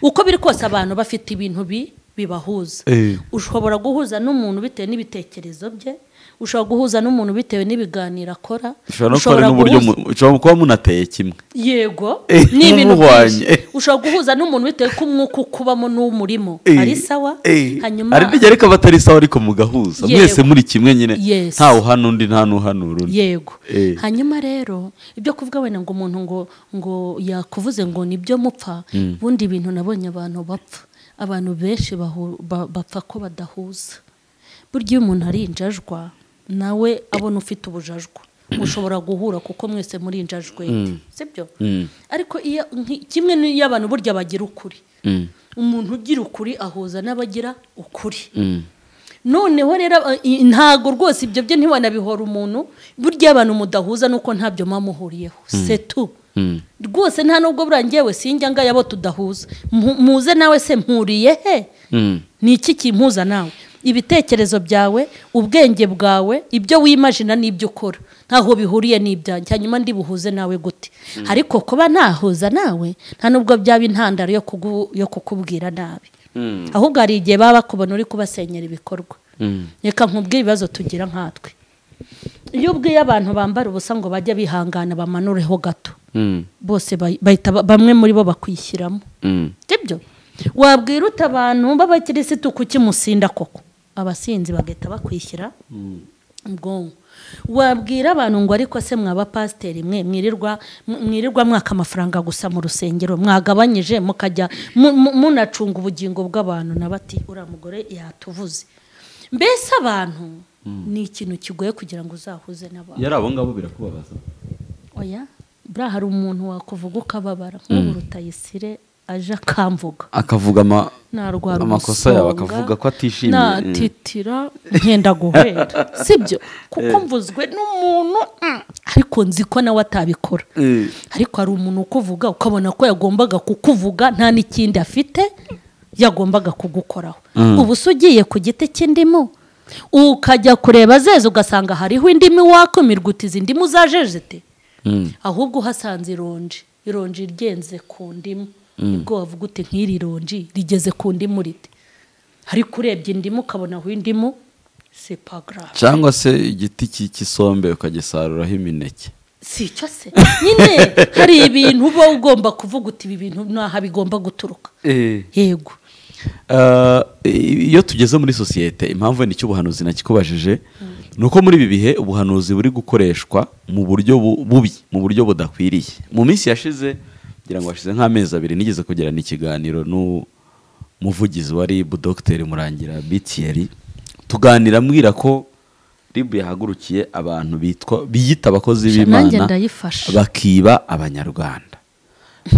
uko biri kose abantu bafite ibintu bi- bibahuza Eh. ushobora guhuza n'umuntu bitewe n'ibitekerezo bye ushobora guhuza n'umuntu bitewe n'ibiganiro akora ushobora no kuba ari n'uburyo mu- ushobora kuba munateye kimwe yego Eh, ni ibintu muhwanye. byinshi ushobora guhuza n'umuntu bitewe ko umwuka ukubamo n'umurimo Eh, ari sawa eh, hanyuma hari n'igihe ariko abatari sawa ariko mugahuza Yego. mwese muri kimwe nyine Yes. ntawe uhana undi nta n'uhanura undi yego Eh. hanyuma rero ibyo kuvuga wenda ngo umuntu ngo ngo yakuvuze ngo nibyo mupfa ubundi ibintu nabonye abantu bapfa abantu benshi bahu- ba- bapfa ko badahuza burya iyo umuntu ari injajwa nawe abona ufite ubujajwa mushobora guhura kuko mwese muri injajwe sibyo Mm. ariko iyo nki- kimwe n'iyo abantu burya bagira ukuri Mm, umuntu ugira ukuri ahuza n'abagira ukuri mm. noneho rero aba- i- ntago rwose ibyo byo ntiwanabihora umuntu burya abantu mudahuza nuko ntabyo muba muhuriyeho setu Mm. rwose nta nubwo buriya ngewe sinjya ngaya abo tudahuza Mpu- muze nawe se mpuriye he Mm. ni iki kimpuza nawe ibitekerezo byawe ubwenge bwawe ibyo wimajina n'ibyo ukora ntaho bihuriye n'ibyanjye hanyuma ndibuhuze nawe gute ariko kuba nahuza nawe nta nubwo byaba intandaro yo kugu- yo kukubwira nabi Mm. ahubwo hari igihe baba bakubona uri kubasenyera ibikorwa Mm. reka nkubwire ibibazo tugira nkatwe iyo ubwiye abantu bambara ubusa ngo bajye bihangana bamanureho gato Mm. bose bahi- bahita ba- bamwe muri bo bakwishyiramo Mm. sibyo wabwira uta abantu b'abakirisitu kuki musinda koko abasinzi bagahita bakwishyira ubwonko wabwira abantu ngo ariko se mwabapasiteri mwe mwirirwa mw- mwirirwa mwaka amafaranga gusa mu rusengero mwagabanyije mukajya mu- mu- munacunga ubugingo bw'abantu na bati uriya mugore yatuvuze mbese abantu ni ikintu kigoye kugira ngo uzahuze n'abantu yari abo ngabo birakubabaza oya buriya hari umuntu wakuvuga ukababara nk'ubu rutayisire aje akamvuga akavuga ama narwara amakosa yawe akavuga ko atishimiye natitira nkenda guhera sibyo kuko mvuzwe n'umuntu mm, ariko nzi ko nawe atabikora Mm. ariko hari umuntu ukuvuga ukabona ko yagombaga kukuvuga nta n'ikindi afite yagombaga kugukoraho ubu se ugiye ku giti cy'indimu ukajya kureba zeze ugasanga hariho indimu wakumirwa uti izi ndimu zajejete Mm. ahubwo uhasanze ironji ironji ryenze ku ndimu nibwo wavuga uti nk'iri ronji rigeze ku ndimu rite ariko urebye indimu ukabona aho indimu sepagarafu cyangwa se igiti cy'i- cy'isombe ukagisaruraho imineke si icyo se nyine hari ibintu uba ugomba kuvuga uti ibi bintu ntaha bigomba guturuka yego Uh, iyo tugeze muri sosiyete impamvu wenda icyo ubuhanuzi nakikubajije ni uko muri ibi bihe ubuhanuzi buri gukoreshwa mu buryo bu- bubi mu buryo budakwiriye mu minsi yashize ngira ngo hashize nk'amezi abiri nigeze kugirana ikiganiro n'umuvugizi wa rib dogiteri murangira bitiyeri tuganira ambwira ko rib yahagurukiye abantu bitwa biyita abakozi Sha, nanjye b'imana ndayifasha. bakiba abanyarwanda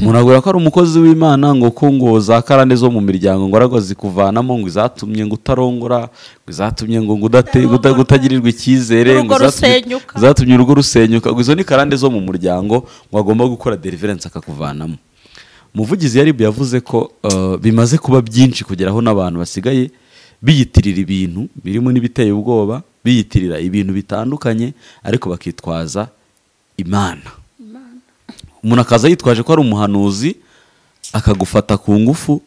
muragura ko ari umukozi w'imana ngo ko ngo za karande zo mu miryango ngo arago zikuvanamo ngo izatumye ngo utarongora ngo izatumye ngo ngo udate- uda- utagirirwa icyizere ngo Urugo izatumye- rusenyuka. izatumye urugo rusenyuka ngo izo ni karande zo mu muryango ngo agomba gukora deliverance akakuvanamo umuvugizi yari yavuze ko uh, bimaze kuba byinshi kugera aho n'abantu basigaye biyitirira ibintu birimo n'ibiteye ubwoba biyitirira ibintu bitandukanye ariko bakitwaza imana umuntu akaza yitwaje ko ari umuhanuzi akagufata ku ngufu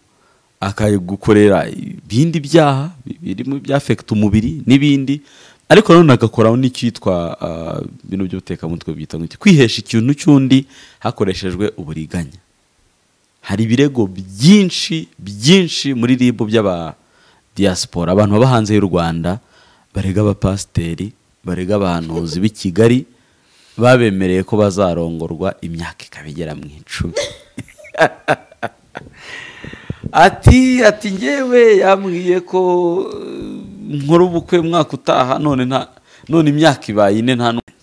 akagukorera ibindi byaha birimo ibyafekita umubiri n'ibindi ariko nanone agakoraho n'icyitwa ah, ibintu by'ubutekamutwe byitwa nk'iki kwihesha ikintu cy'undi hakoreshejwe uburiganya hari ibirego byinshi byinshi muri rib by'aba diaspora abantu baba hanze y'u rwanda barega abapasiteri barega abahanuzi b'i kigali babemereye ko bazarongorwa imyaka ikaba igera mu icumi ati ati ngewe yambwiye ko eh, nkora ubukwe mwaka utaha none nta none imyaka ibaye ine nta n'umwe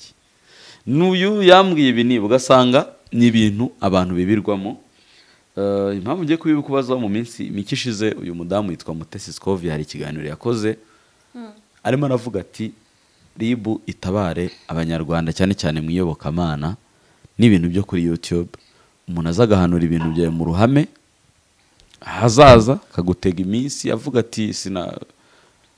n'uyu yambwiye ibi niba ugasanga ni ibintu abantu bibirwamo Eh, impamvu ngiye kubikubazaho mu minsi mike ishize uyu mudamu yitwa mutesi sikovi hari ikiganiro yakoze arimo aravuga ati ribu itabare abanyarwanda cyane cyane mu iyobokamana n'ibintu byo kuri yutube umuntu aza agahanura ibintu byawe mu ruhame ahazaza akagutega iminsi avuga ati sina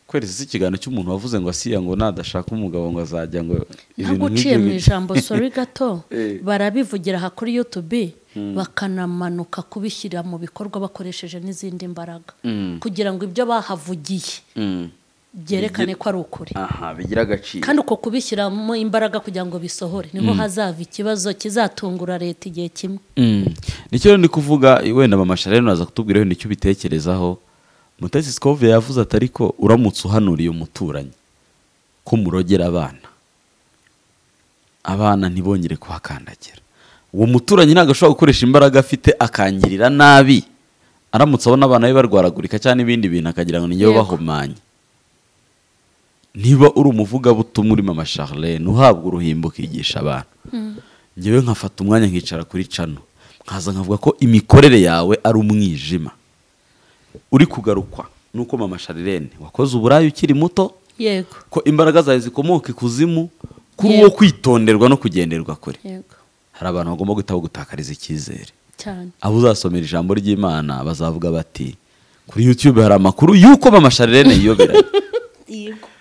kweri si ikiganiro cy'umuntu wavuze ngo asiya ngo nadashaka umugabo ngo azajya ngo ibintu ntabwo uciye mu nk'ibyo bi-" ijambo sori gato Eh. barabivugira aha kuri yutube bakanamanuka kubishyira mu bikorwa bakoresheje n'izindi mbaraga Mm. kugira ngo ibyo bahavugiye Mm. byerekane ko ari ukuri aha bigira agaciro kandi uko kubishyiramo imbaraga kugira ngo bisohore niho hazava ikibazo kizatungura leta igihe kimwe Mm. nicyo rero ndi kuvuga wenda mama sharene uraza kutubwira wenda icyo ubitekerezaho mutesi sikove yavuze ati ariko uramutse uhanuriye umuturanyi ko murogera abana abana ntibongere kuhakandagira uwo muturanyi ntabwo ashobora gukoresha imbaraga afite akangirira nabi aramutse abona abana be barwaragurika cyangwa ibindi bintu akagira ngo ni njyewe Yego. bahumanye niba uri umuvugabutumwa urimo mama Charlene uhabwa uruhimbo ukigisha abantu ngewe nkafata umwanya nkicara kuri cano nkaza nkavuga ko imikorere yawe ari umwijima uri kugarukwa nuko mama Charlene wakoze uburaya ukiri muto yego ko imbaraga zawe zikomoka ikuzimu kuri Yego. uwo kwitonderwa no kugenderwa kure yego hari abantu bagomba guhita bagutakariza icyizere cyane abo uzasomera ijambo ry'imana bazavuga bati kuri yutube hari amakuru y'uko mama sharirene yiyoberanya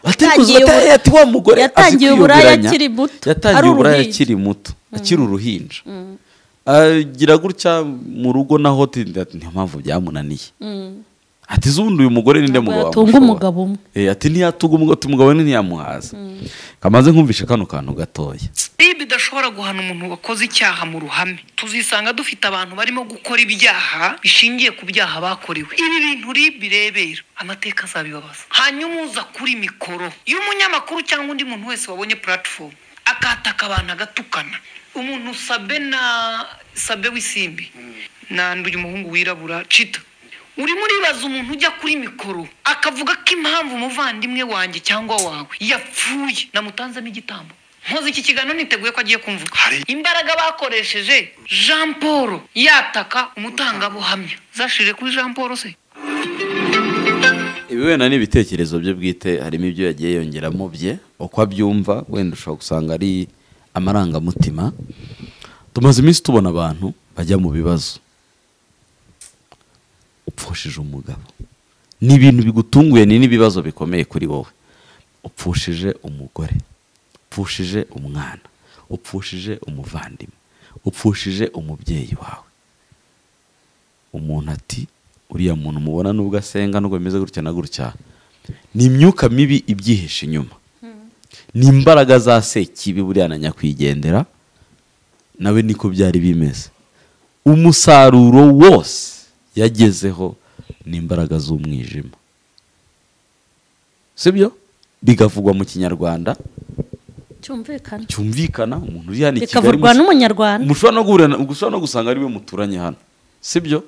Atari kuzi- Yatangiye atari- ubu- ati wa mugore azi yatangiye uburaya kwiyoberanya. akiri muto, ari yatangiye uburaya uruhinja. akiri muto akiri uruhinja agira gutya mu rugo naho ati- ati niyo mpamvu byamunaniye ati zubundi uyu mugore ninde Ntabwo mugabo yatunga wamushobora?" umugabo umwe. Eh, ati ntiyatunga umugabo ati umugabo we ntiyamuhaza kamaze nkumvishe kano kantu gatoya bibi idashobora guhana umuntu wakoze icyaha mu ruhame tuzisanga dufite abantu barimo gukora ibyaha bishingiye ku byaha bakorewe ibi bintu ribi rebera amateka azabibabaza hanyuma uza kuri mikoro iyo umunyamakuru cyangwa undi muntu wese wabonye puratifomu akataka abantu agatukana umuntu sabe na sabe w'isimbi nanduye umuhungu wirabura cita urimo uribaza umuntu ujya kuri mikoro akavuga ko impamvu umuvandimwe wanjye cyangwa wawe yapfuye namutanzemo igitambo nkoze iki kiganiro niteguye ko agiye kumvuga imbaraga bakoresheje jean paul yataka umutangabuhamya zashirire kuri jean paul se ibi wenda ni ibitekerezo bye bwite harimo ibyo yagiye yongeramo bye uko abyumva wenda ushobora gusanga ari amarangamutima tumaze iminsi tubona abantu bajya mu bibazo upfushije umugabo ni ibintu bigutunguye ni n'ibibazo bikomeye kuri wowe upfushije umugore upfushije umwana upfushije umuvandimwe upfushije umubyeyi wawe umuntu ati uriya muntu mubona nubwo asenga nubwo bimeze gutya na gutya ni imyuka mibi ibyihishe inyuma ni imbaraga za sekibi buriya na nyakwigendera nawe niko byari bimeze umusaruro wose yagezeho ni imbaraga z'umwijima sibyo bigavugwa mu kinyarwanda cyumvikana cyumvikana umuntu uri hano i Kigali bikavurwa n'umunyarwanda mushobora no guhura na- ushobora no gusanga ariwe muturanye hano sibyo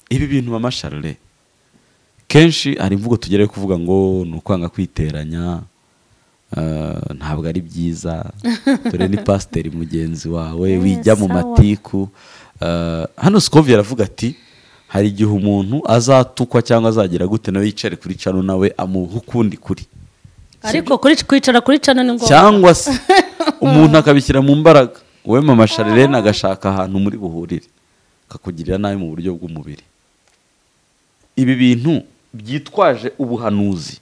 ibi bintu mama sharire kenshi hari imvugo tugerayo kuvuga ngo ni ukwanga kwiteranya eh, ntabwo ari byiza dore ni pasiteri mugenzi wawe wijya mu sawa. matiku Eh, hano sikovi aravuga ati hari igihe umuntu azatukwa cyangwa azagera gute nawe yicare kuri cano nawe amuha ukundi kuri ariko kuri kwicara kuri cana ni ngombwa cyangwa se umuntu akabishyira mu mbaraga wowe mama sharirene agashaka ahantu muri buhurire akakugirira nabi mu buryo bw'umubiri ibi bintu byitwaje ubuhanuzi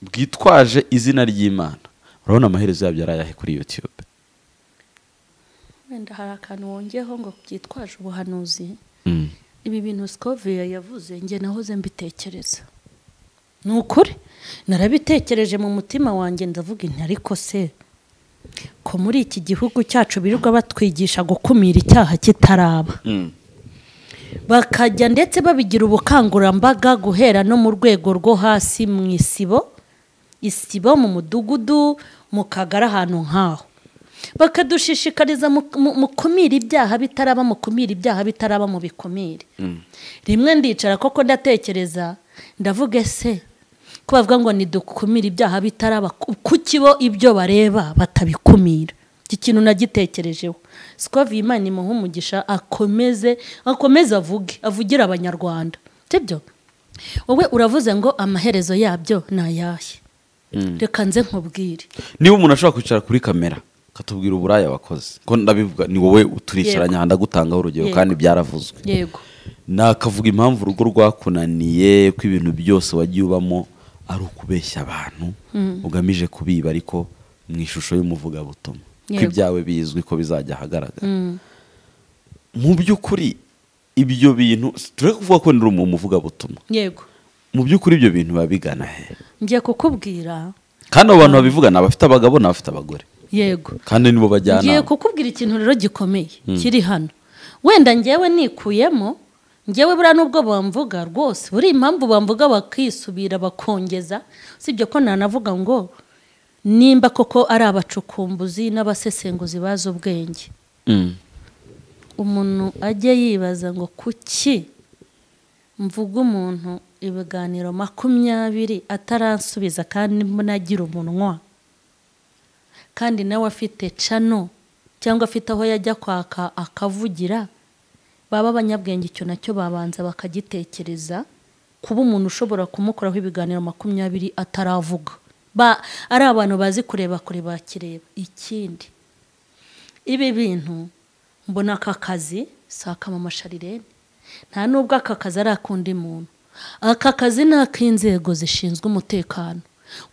bwitwaje izina ry'imana urabona amaherezo yabyo ari ayahe kuri yutube wenda hari akantu wongeyeho ngo byitwaje ubuhanuzi Mm. ibi bintu sikoviya yavuze njye nahoze mbitekereza ni ukuri narabitekereje mu mutima wanjye ndavuga inti ariko se ko muri iki gihugu cyacu birirwa batwigisha gukumira icyaha kitaraba Mm. bakajya ndetse babigira ubukangurambaga guhera no mu rwego rwo hasi mu isibo isibo mu mudugudu mu kagari ahantu nk'aho bakadushishikariza mu- mu- mukumire ibyaha bitaraba mukumire ibyaha bitaraba mu bikumire rimwe ndicara koko ndatekereza ndavuga ese ko bavuga ngo nidukumire ibyaha bitaraba ku- kuki bo ibyo bareba batabikumira iki kintu nagitekerejeho sikova iyi imana imuha umugisha akomeze akomeze avuge avugire abanyarwanda sibyo wowe uravuze ngo amaherezo yabyo ni ayahe reka nze nkubwire niba umuntu ashobora kwicara kuri kamera akatubwira uburaya wakoze ko ndabivuga ni wowe turicaranye aha ndagutangaho urugero Yego. kandi byaravuzwe yego nakavuga impamvu urugo rwakunaniye ko ibintu byose wagiye ubamo ari ukubeshya abantu ugamije kubiba ariko mu ishusho y'umuvugabutumwa ko Yego. ibyawe bizwi ko bizajya ahagaragara mu by'ukuri ibyo bintu tureke kuvuga ko ndi umuvugabutumwa yego mu by'ukuri ibyo bintu biba bigana he ngiye kukubwira kandi abo bantu babivuga ni abafite abagabo ni abafite abagore yego kandi nibo ngiye bajyana kukubwira ikintu rero gikomeye kiri hano wenda ngewe nikuyemo ngewe buriya n'ubwo bamvuga rwose buri impamvu bamvuga bakisubira bakongeza usibye ko nanavuga ngo nimba koko ari abacukumbuzi n'abasesenguzi bazi ubwenge Mm. umuntu ajye yibaza ngo kuki mvuga umuntu ibiganiro makumyabiri ataransubiza kandi nagira umunwa kandi nawe afite cano cyangwa afite aho yajya kwaka akavugira baba abanyabwenge icyo nacyo babanza bakagitekereza kuba umuntu ushobora kumukoraho ibiganiro makumyabiri ataravuga ba ari abantu bazi kurebakure bakireba ikindi ibi bintu mbona aka kazi si akamamashari nta nubwo aka kazi ari ak'undi muntu aka kazi ni ak'inzego zishinzwe umutekano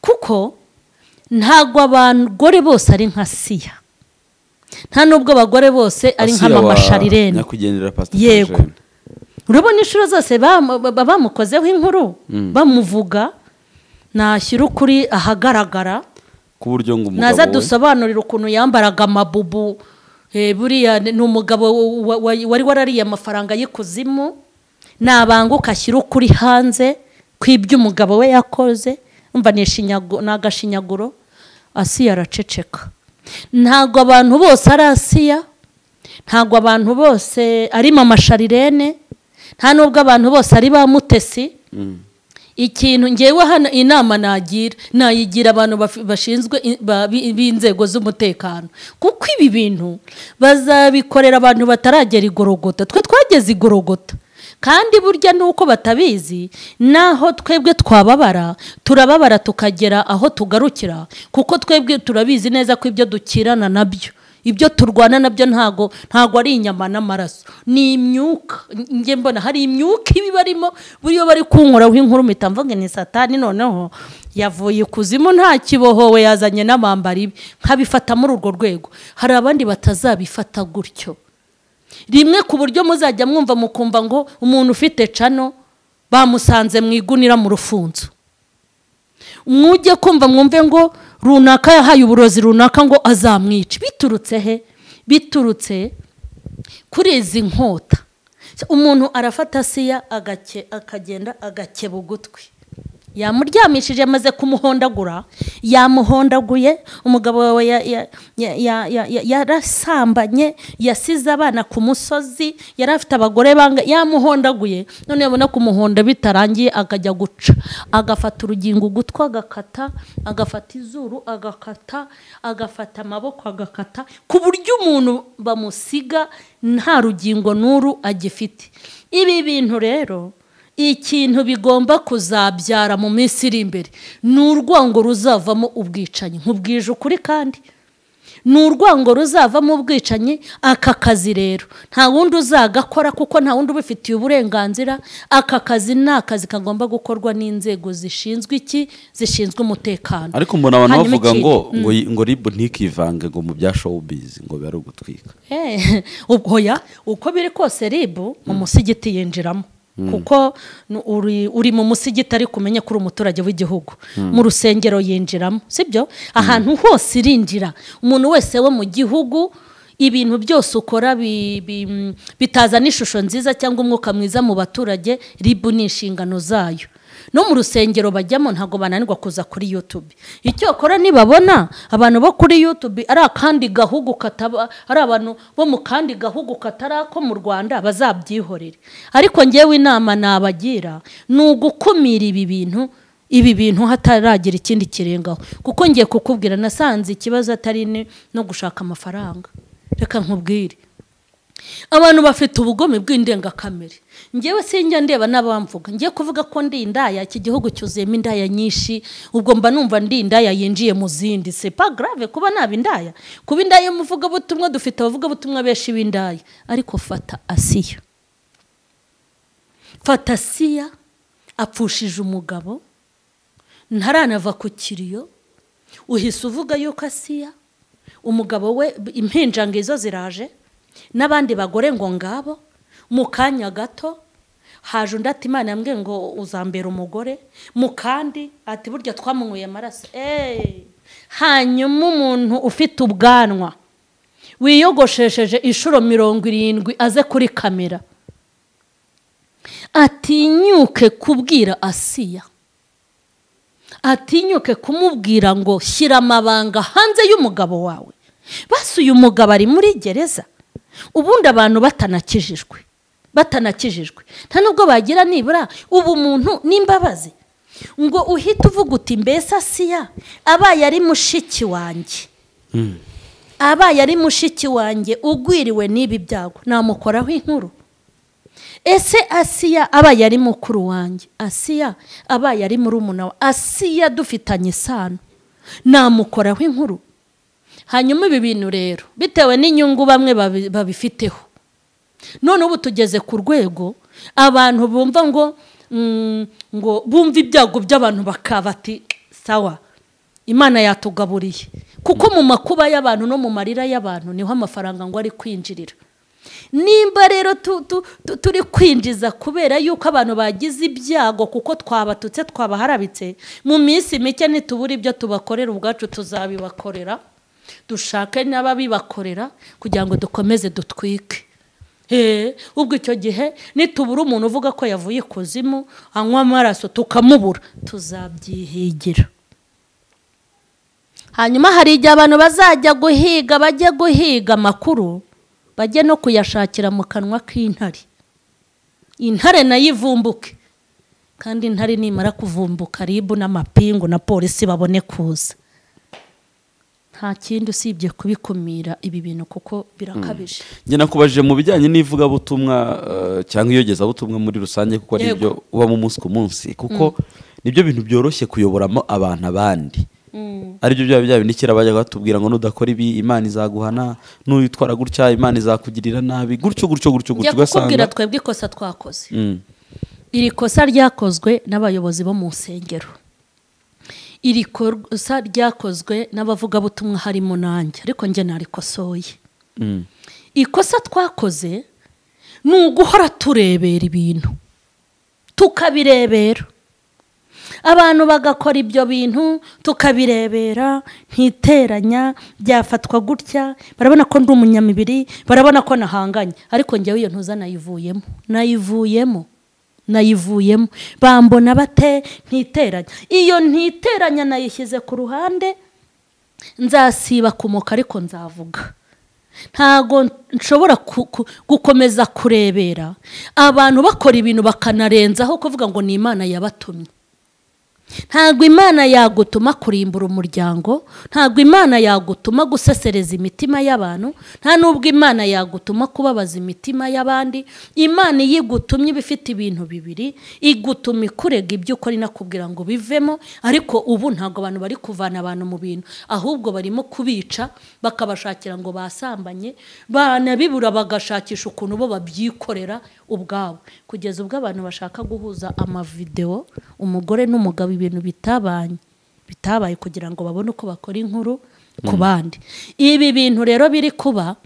kuko ntabwo abagore bose ari nka siya nta nubwo abagore bose ari nk'amamashari nyakwigendera pasita Yego. urabona inshuro zose bam- ba- bamukozeho inkuru bamuvuga nashyira ukuri ahagaragara ku buryo ngo umugabo naza we- dusobanurire ukuntu yambaraga amabubu eh, buriya ni umugabo wa- wa- wari warariye amafaranga y'ikuzimu nabanguka ashyira ukuri hanze kw'iby'umugabo we yakoze umva ni ishinyagu- ni agashinyaguro asiya araceceka ntabwo abantu bose ari asiya ntabwo abantu bose ari mama sharirene nta n'ubwo abantu bose ari ba mutesi ikintu ngewe hano inama nagira nayigira abantu baf- bashinzwe i- ba- bi- b'inzego z'umutekano kuko ibi bintu bazabikorera abantu bataragera igorogota twe twageze igorogota kandi burya nuko batabizi naho twebwe twababara turababara tukagera aho tugarukira kuko twebwe turabizi neza ko ibyo dukirana nabyo ibyo turwana nabyo ntago ntago ari inyama n'amaraso ni imyuka njye mbona hari imyuka iba ibarimo buriya bari kunkoraho inkuru mpita mvuga ni satani noneho yavuye ikuzimu nta kibohowe yazanye n'amambara ibi nkabifata muri urwo rwego hari abandi batazabifata gutyo rimwe ku buryo muzajya mwumva mukumva ngo umuntu ufite cano bamusanze mu igunira mu rufunzo mwujye kumva mwumve ngo runaka yahaye uburozi runaka ngo azamwice biturutse he biturutse kuri izi nkota umuntu arafata siya agake- akagenda agakeba ugutwi yamuryamishije amaze kumuhondagura yamuhondaguye umugabo wawe ya- ya- ya- ya- ya- ya- yarasambanye yasize abana ku musozi yari afite abagore banga yamuhondaguye none yabona kumuhonda bitarangiye akajya guca agafata urugingo ugutwi agakata agafata izuru agakata agafata amaboko agakata ku buryo umuntu bamusiga nta rugingo n'uru agifite ibi bintu rero ikintu bigomba kuzabyara mu minsi iri imbere ni urwango ruzavamo ubwicanyi nkubwije ukuri kandi ni urwango ruzavamo ubwicanyi aka kazi rero nta wundi uzagakora kuko nta wundi ubifitiye uburenganzira aka kazi ni akazi kagomba gukorwa n'inzego zishinzwe iki zishinzwe umutekano ariko mbona abantu Hanyuma bavuga ikindi- ngo ngo yi- ngo ribu ntikivange ngo mu bya showbiz ngo bibe ari ugutwika Eh, ubwo ya uko biri kose ribu umusigiti yinjiramo kuko nu- uri, uri mu musigiti ariko umenye ko uri umuturage w'igihugu mu rusengero yinjiramo sibyo ahantu hose irinjira umuntu wese wo mu gihugu ibintu byose ukora bi- bi- mm, bitazana ishusho nziza cyangwa umwuka mwiza mu baturage ribu ni inshingano zayo no mu rusengero bajyamo ntabwo bananirwa kuza kuri yutube icyakora nibabona abantu bo kuri yutube ari akandi gahugu kataba ari abantu bo mu kandi gahugu katari ako mu rwanda bazabyihorere ariko ngewe inama nabagira ni ugukumira ibi bintu ibi bintu hataragira ikindi kirengaho kuko ngiye kukubwira nasanze ikibazo atari ni- no gushaka amafaranga reka nkubwire abantu bafite ubugome bw'indengakamere ngewe sinjya ndeba n'abamvuga ngiye kuvuga ko ndi indaya iki gihugu cyuzuyemo indaya nyinshi ubwo mba numva ndi indaya yinjiye mu zindi c'est pas grave kuba naba indaya kuba indaya muvuga butumwa dufite abavuga butumwa benshi b'indaya ariko fata asiya fata asiya apfushije umugabo ntaranava ku kiriyo uhise uvuga yuko asiya umugabo we impinja ngo izo ziraje n'abandi bagore ngo ngabo mu kanya gato haje undi ati imana yambwiye ngo uzambera umugore mu kandi ati burya twamunyweye amaraso eee hanyuma umuntu ufite ubwanwa wiyogoshesheje inshuro mirongo irindwi aze kuri kamera atinyuke kubwira asiya atinyuke kumubwira ngo shyira amabanga hanze y'umugabo wawe basi uyu mugabo ari muri gereza ubundi abantu batanakijijwe batanakijijwe nta nubwo bagira nibura ubumuntu n'imbabazi ngo uhite uvuga uti mbese asiya abaye ari mushiki wanjye abaye ari mushiki wanjye ugwiriwe n'ibi byago namukoraho inkuru ese asiya abaye ari mukuru wanjye asiya abaye ari murumuna wa asiya dufitanye isano namukoraho inkuru hanyuma ibi bintu rero bitewe n'inyungu bamwe babi- babifiteho none ubu tugeze ku rwego abantu bumva ngo mm, ngo bumva ibyago by'abantu bakaba ati sawa imana yatugaburiye kuko mu makuba y'abantu no mu marira y'abantu niho amafaranga ngo ari kwinjirira nimba rero tu- tu- tu- turi kwinjiza kubera yuko abantu bagize ibyago kuko twabatutse twabaharabitse mu minsi mike nitubura ibyo tubakorera ubwacu tuzabibakorera dushake n'ababibakorera kugira ngo dukomeze dutwike He, ubwo icyo gihe nitubura umuntu uvuga ko yavuye ikuzimu anywa amaraso tukamubura tuzabyihigira hanyuma hari igihe abantu bazajya guhiga bajye guhiga amakuru bajye no kuyashakira mu kanwa k'intare intare nayo ivumbuke kandi intare nimara kuvumbuka ribu n'amapingu na polisi babone kuza nta kindi usibye kubikumira ibi bintu kuko birakabije njye nakubajije mu bijyanye n'ivugabutumwa eh, cyangwa iyogezabutumwa muri rusange kuko ari Yego. byo ubamo umunsi ku munsi kuko nibyo bintu byoroshye kuyoboramo abantu abandi aribyo byaba bya bindi kera bajyaga batubwira ngo nudakora ibi imana izaguhana n'uyitwara gutya imana izakugirira nabi gutyo gutyo gutyo njya gutyo kukubwira ugasanga twebwe ikosa twakoze Mm. iri kosa ryakozwe n'abayobozi bo mu nsengero iri kosa ryakozwe n'abavugabutumwa harimo nanjye ariko njye narikosoye Mm. ikosa twakoze ni uguhora turebera ibintu tukabirebera abantu bagakora ibyo bintu tukabirebera ntiteranya byafatwa gutya barabona ko ndi umunyamibiri barabona ko nahanganye ariko njyewe iyo ntuza nayivuyemo nayivuyemo nayivuyemo bambona bate ntiteranya iyo ntiteranya nayishyize ku ruhande nzasiba kumoka ariko nzavuga ntago nshobora ku- ku- gukomeza kurebera abantu bakora ibintu bakanarenzaho kuvuga ngo ni imana yabatumye ntabwo imana yagutuma kurimbura umuryango ntabwo imana yagutuma gusesereza imitima y'abantu nta n'ubwo imana yagutuma kubabaza imitima y'abandi imana iyo igutumye iba ifite ibintu bibiri igutuma ikurega ibyo ukora inakubwira ngo bivemo ariko ubu ntabwo abantu bari kuvana abantu mu bintu ahubwo barimo kubica bakabashakira ngo basambanye banabibura bagashakisha ukuntu bo babyikorera ubwabo kugeza ubwo abantu bashaka guhuza amavidewo umugore n'umugabo ibintu bitabanye bitabaye kugira ngo babone uko bakora inkuru ku bandi ibi bintu rero biri kuba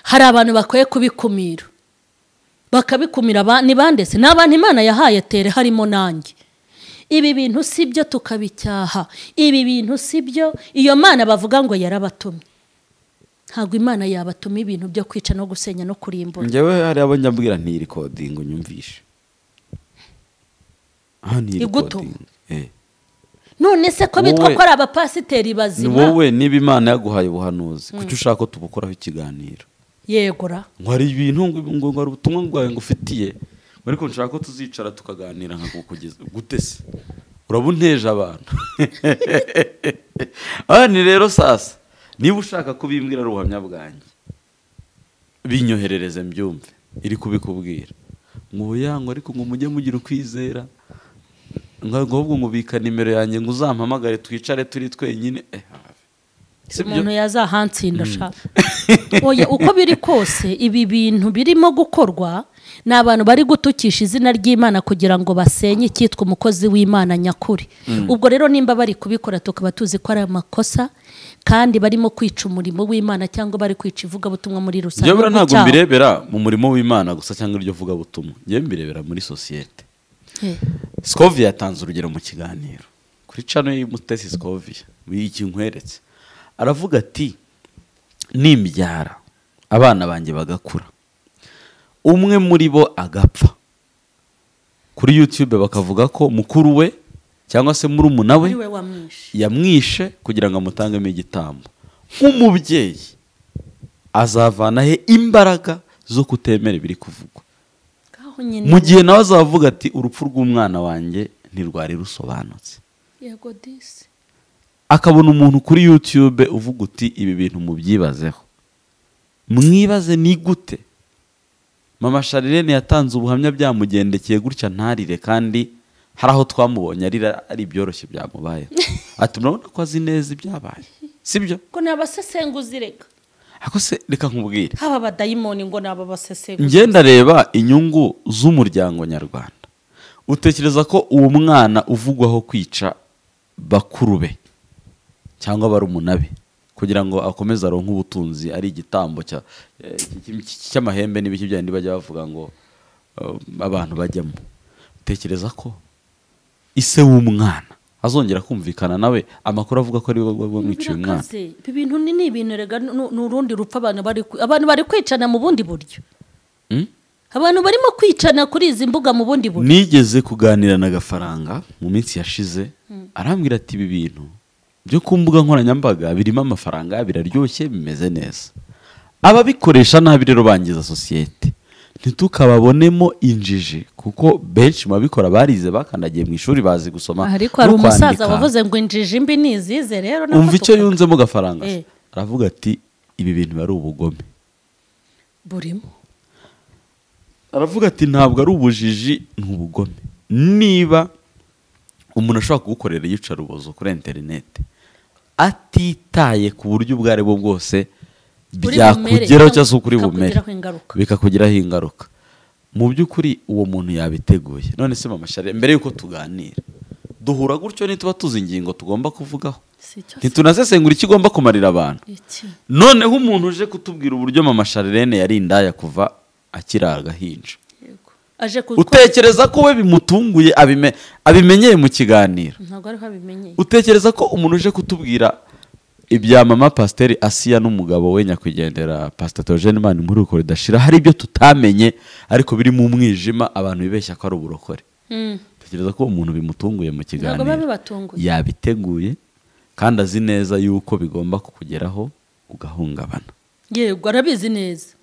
hari abantu bakwiye kubikumira bakabikumira aba- ni bande se ni abantu imana yahaye tere harimo nanjye ibi bintu si byo tukabicyaha ibi bintu si byo iyo mana bavuga ngo yarabatumye ntabwo imana yabatuma ibintu byo kwica no gusenya no kurimbura njyewe hari abo njya mbwira ntirikodingi unyumvishe aha ntirikodingi Igutu. none se ko bitwa Wowe- ko ari abapasiteri ni bazima wowe niba imana yaguhaye ubuhanuzi kuki ushaka ko tubukoraho ikiganiro yegura ngo hari ibintu ngo ngo ngo hari ubutumwa bwawe ngufitiye ngo ariko nshaka ko tuzicara tukaganira nkakugeza gute se uraba unteje abantu abandi rero sasa niba ushaka kubimbwira ari ubuhamya bwanjye binyoherereze mbyumve iri kubikubwira nk'ubuyango ariko ngo mujye mugira ukwizera ngo ahubwo nkubika nimero yanjye ngo uzampamagare twicare turi twenyine eh, have. Si byo? umuntu yazahansinde ashaka oya uko biri kose ibi bintu birimo gukorwa ni abantu bari gutukisha izina ry'imana kugira ngo basenye icyitwa umukozi w'imana nyakuri ubwo rero nimba bari kubikora tukaba tuzi ko ari amakosa kandi barimo kwica umurimo w'imana cyangwa bari kwica ivugabutumwa muri rusange Njyewe buriya no ntabwo gucyaha. mbirebera mu murimo w'imana gusa cyangwa iryo vugabutumwa njyewe mbirebera muri sosiyete Eh, sikoviya yatanze urugero mu kiganiro kuri cano y'umutesi sikoviya iki nkweretse aravuga ati nimbyara abana banjye bagakura umwe muri bo agapfa kuri yutube bakavuga ko mukuru we cyangwa se murumuna we muri we wamwishe yamwishe kugira ngo amutangemo igitambo nk'umubyeyi azavana he imbaraga zo kutemera ibiri kuvugwa ngaho nyine mu gihe nawe azavuga ati urupfu rw'umwana wanjye ntirwari rusobanutse yego disi akabona umuntu kuri yutube uvuga uti ibi bintu mubyibazeho mwibaze ni gute mama sharirene yatanze ubuhamya byamugendekeye gutya ntarire kandi hari aho twamubonye arira ari ibyoroshye byamubayeho ati murabona ko azi neza ibyabaye sibyo ngo ni abasesenguzi reka ako se reka nkubwire haba abadayimoni ngo ni aba basesenguzi njye ndareba inyungu z'umuryango nyarwanda utekereza ko uwo mwana uvugwaho kwica bakuru be cyangwa barumuna be kugira ngo akomeze aronke ubutunzi ari igitambo cya- eh, cy- cy- cy'amahembe n'ibiki byandi bajya bavuga ngo eh, abantu bajyamo utekereza ko ise w'umwana azongera kumvikana nawe amakuru avuga ko ari we wamwiciye umwana Birakaze. ibi bintu ni ni ibintu rega nu- ni urundi rupfu abantu bari ku- abantu bari kwicana mu bundi buryo Hmm? abantu barimo kwicana kuri izi mbuga mu bundi buryo nigeze kuganira na gafaranga mu minsi yashize arambwira ati ibi bintu byo ku mbuga nkoranyambaga birimo amafaranga biraryoshye bimeze neza ababikoresha nabi rero bangiza sosiyete ntitukababonemo injiji kuko benshi mu babikora barize bakandagiye mu ishuri bazi gusoma ariko hari no kwandika. umusaza wavuze ngo injiji mbi ni izize rero nako umva icyo tuka- yunzemo gafaranga Eh. aravuga ati ibi bintu biba ari ubugome burimo aravuga ati ntabwo ari ubujiji ni ubugome niba umuntu ashobora kugukorera iyicarubozo kuri interineti atitaye ku buryo ubwo ari bwo bwose Kuri bumere, byakugeraho cyangwa se kuri bumere bikakugiraho ingaruka. bikakugiraho ingaruka mu by'ukuri uwo muntu yabiteguye none se mama shari mbere y'uko tuganira duhura gutyo nituba tuzi ingingo tugomba kuvugaho si cyo si ntitunasesengura ikigomba kumarira abantu iki noneho umuntu uje kutubwira uburyo mama sharirene yari indaya kuva akiri agahinja yego aje ku utekereza ko we bimutunguye abime- abimenyeye mu kiganiro ntabwo ariho abimenyeye utekereza ko umuntu uje kutubwira ibya mama pasiteri asiya n'umugabo we nyakwigendera pasitatogene mani muri uko ridashira hari ibyo tutamenye ariko biri mu umwijima abantu bibeshya ko ari uburokore Mm. utekereza ko umuntu bimutunguye mu ntabwo biba kiganiro bibatunguye yabiteguye kandi azi neza yuko bigomba kukugeraho ugahungabana yego arabizi neza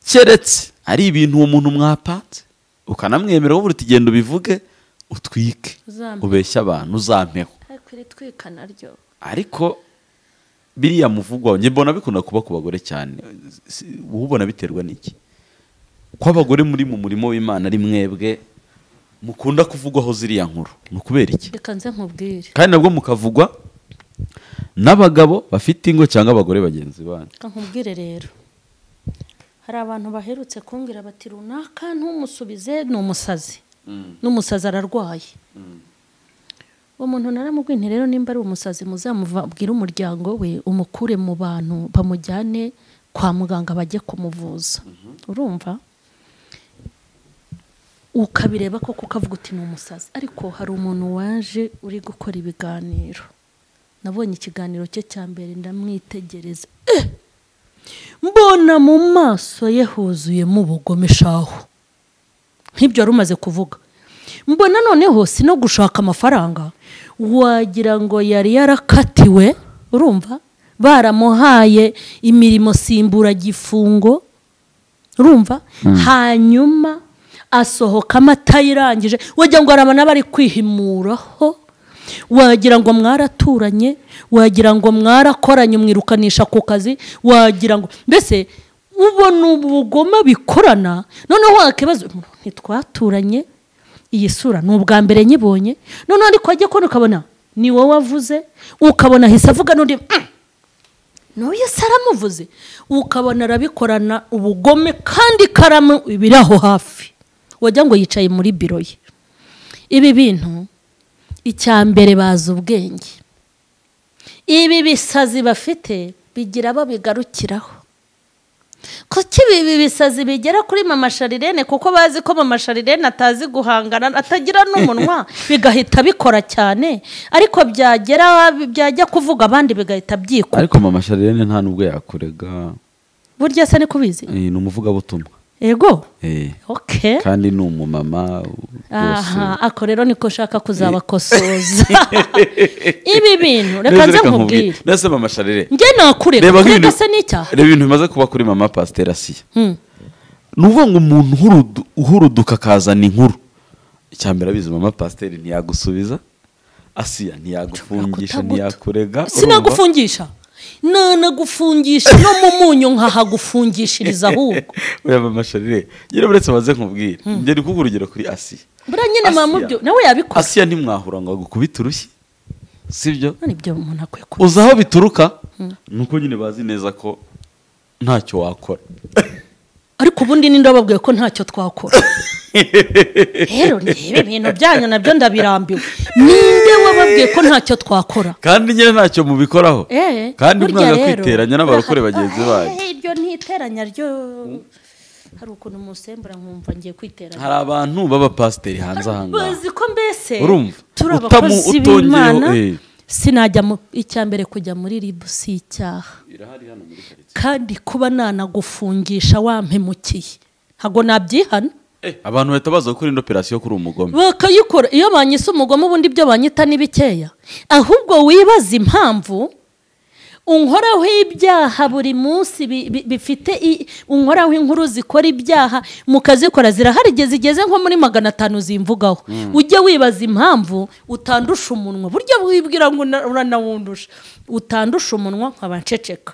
keretse ari ibintu uwo muntu mwapanze ukanamwemera wowe urugendo ubivuge utwike Uzampe. ubeshye abantu uzampeho ariko iritwika naryo ariko biriya muvugwa njye mbona bikunda kuba ku bagore cyane Si- wowe ubona biterwa n'iki ko abagore muri mu murimo w'imana ari mwebwe mukunda kuvugwaho ziriya nkuru ni ukubera iki reka nze nkubwire kandi nabwo mukavugwa n'abagabo bafite ingo cyangwa abagore bagenzi banyu reka nkubwire rero hari abantu baherutse kumbwira bati runaka ntumusubize ni umusazi n'umusazi ararwaye uwo muntu naramubwiye nti rero nimba ari umusazi muzamubwire umuryango we umukure mu bantu bamujyane kwa muganga bajye kumuvuza urumva ukabireba koko ukavuga uti ni umusazi ariko hari umuntu waje uri gukora ibiganiro nabonye ikiganiro cye cya mbere ndamwitegereza Eh! mbona mu maso ye huzuyemo ubugome shahu nk'ibyo wari umaze kuvuga mbona noneho si no gushaka amafaranga wagira ngo yari yarakatiwe urumva baramuhaye imirimo simburagifungo urumva hanyuma asohokamo atayirangije wagira ngo hari abantu aba ari kwihimuraho wagira ngo mwaraturanye wagira ngo mwarakoranye umwirukanisha ku kazi wagira ngo mbese ubona ubugome bikorana noneho wakibaza ntitwaturanye iyi sura ni ubwa mbere nyibonye noneho ariko wajya kubona ukabona ni wowe wavuze ukabona ahise avuga n'undi "Mm, n'uyu se aramuvuze ukabona arabikorana ubugome kandi ikaramu biri aho hafi wagira ngo yicaye muri biro ye ibi bintu icya mbere bazi ubwenge ibi bisazi bafite bigira abo bigarukiraho kuki ibi bisazi bigera kuri mama sharirene kuko bazi ko mama sharirene atazi guhangana atagira n'umunwa bigahita bikora cyane ariko byagera byajya kuvuga abandi bigahita byikuba ariko mama sharirene nta n'ubwo yakurega burya se ni kubizi Eh, ni umuvugabutumwa ego Eh, oke kandi ni umumama rwose aha ako rero niko ushaka kuzabakosoza ibi bintu reka Neza, nze reka nkubwire nese mama sharire njye nakureka reba kureka nk'ibintu se n'icyaha reba ibintu bimaze kuba kuri mama pasiteri asiya Hmm. ni ukuvuga ngo umuntu uhurudu- uhuruduka akazana inkuru icya mbere abizi mama pasiteri ntiyagusubiza asiya ntiyagufungisha Kutaguta. ntiyakurega urumva? sinagufungisha nanagufungisha no mu munyu nkahagufungishiriza ahubwo oya mama sharire nyine uretse maze nkubwire njye ndi kuguha urugero kuri asiya buriya nyine mama Asiya. byo nawe yabikoze asiya ntimwahura ngo agukubite urushyi sibyo none ibyo umuntu akwiye kuba uzi aho bituruka ni uko nyine bazi neza ko ntacyo wakora ariko ubundi ninde wababwiye ko ntacyo twakora rero reba ibintu byanyu nabyo ndabirambiwe ninde wababwiye ko ntacyo twakora kandi nyine ntacyo mubikoraho Eh, kandi burya mwanga rero, kwiteranya n'abarokore bagenzi ah, banyu eh, iryo ntiteranya ryo hari ukuntu musembura nkumva ngiye kwiteranya hari abantu b'abapasiteri hanze aha ngaha bazi ko mbese Urumva? turi Utamu- abakozi utongeyeho, b'imana eh. sinajya mu icya mbere kujya muri ribu si icyaha kandi kuba nanagufungisha wampemukiye ntabwo nabyihana Eh, abantu bahita baza gukora ino operasiyo kuri umugome bakayikora iyo banyise umugome ubundi ibyo banyita ni bikeya ahubwo wibaza impamvu unkoraho ibyaha buri munsi bi- bi- bifite i- unkoraho inkuru zikora ibyaha mukazikora zirahari igihe zigeze nko muri magana atanu zimvugaho ujye wibaza impamvu utandusha umunwa buryo wibwira ngo una- uranawundusha utandusha umunwa nkaba nceceka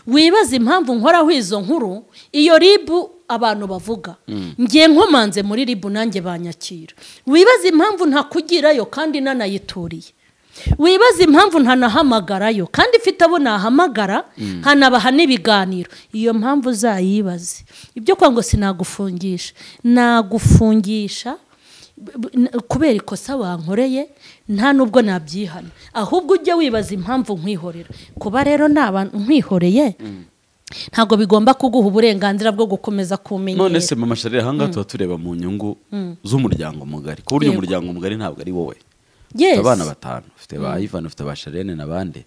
wibaza impamvu nkoraho izo nkuru iyo ribu abantu bavuga ngiye nkomanze muri ribu nanjye banyakira wibaza impamvu ntakugirayo kandi nanayituriye wibaza impamvu ntanahamagarayo kandi ifite abo nahamagara hanabaha n'ibiganiro iyo mpamvu uzayibaze ibyo kwa ngo sinagufungisha nagufungisha b- b- n- kubera ikosa wankoreye nta n'ubwo nabyihana ahubwo ujye wibaza impamvu nkwihorera kuba rero ni abantu nkwihoreye ntabwo bigomba kuguha uburenganzira bwo gukomeza kumenyera none se mama sharira aha ngaha tuba tureba mu nyungu z'umuryango mugari ku buryo Yego. umuryango mugari ntabwo ari wowe Yes. ufite abana batanu ufite ba ivan ufite ba sharene n'abandi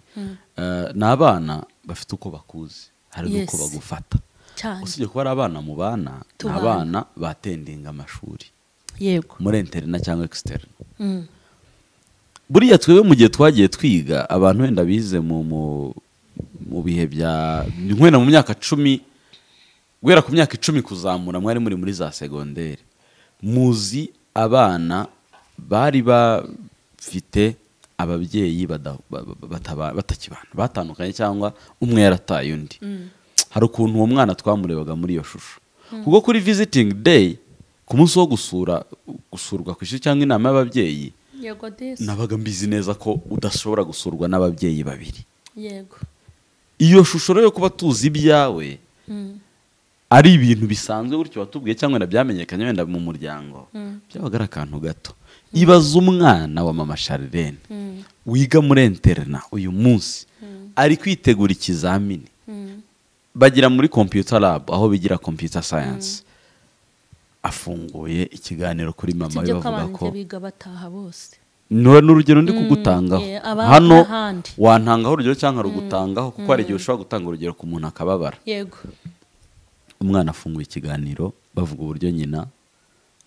Eh, ni abana bafite uko bakuzi hari Yes. n'uko bagufata cyane usibye kuba ari abana mu bana ni Tubana. abana batendinga amashuri yego muri interina cyangwa exiterina Mm. buriya twebwe mu gihe twagiye twiga abantu wenda bize mu mu- mu bihe bya wenda mu myaka cumi guhera ku myaka icumi kuzamura mwari muri muri za segonderi muzi abana bari bafite ababyeyi bada- ba- ba- bataba- batakibana batandukanye cyangwa umwe yarataye undi hari ukuntu uwo mwana twamurebaga muri iyo shusho kuko kuri visiting day ku munsi wo gusura gusurwa ku ishuri cyangwa inama y'ababyeyi yego disi nabaga mbizi neza ko udashobora gusurwa n'ababyeyi babiri yego iyo shusho rero yo kuba tuzi ibyawe Mm. ari ibintu bisanzwe gutyo watubwiye cyangwa wenda byamenyekanye wenda mu muryango byabaga ari akantu gato ibaza umwana wa mama sharirene wiga muri interina uyu munsi ari kwitegura ikizamini bagira muri computer lab aho bigira computer science afunguye ikiganiro kuri mama we sibyo ko bavuga abantu ko biga bataha bose Nura ni urugero ndi kugutangaho yeah, aba- hano n'ahandi. wantangaho urugero cyangwa rugutangaho kuko hari igihe ushobora gutanga urugero ku muntu akababara yego umwana afunguye ikiganiro bavuga uburyo nyina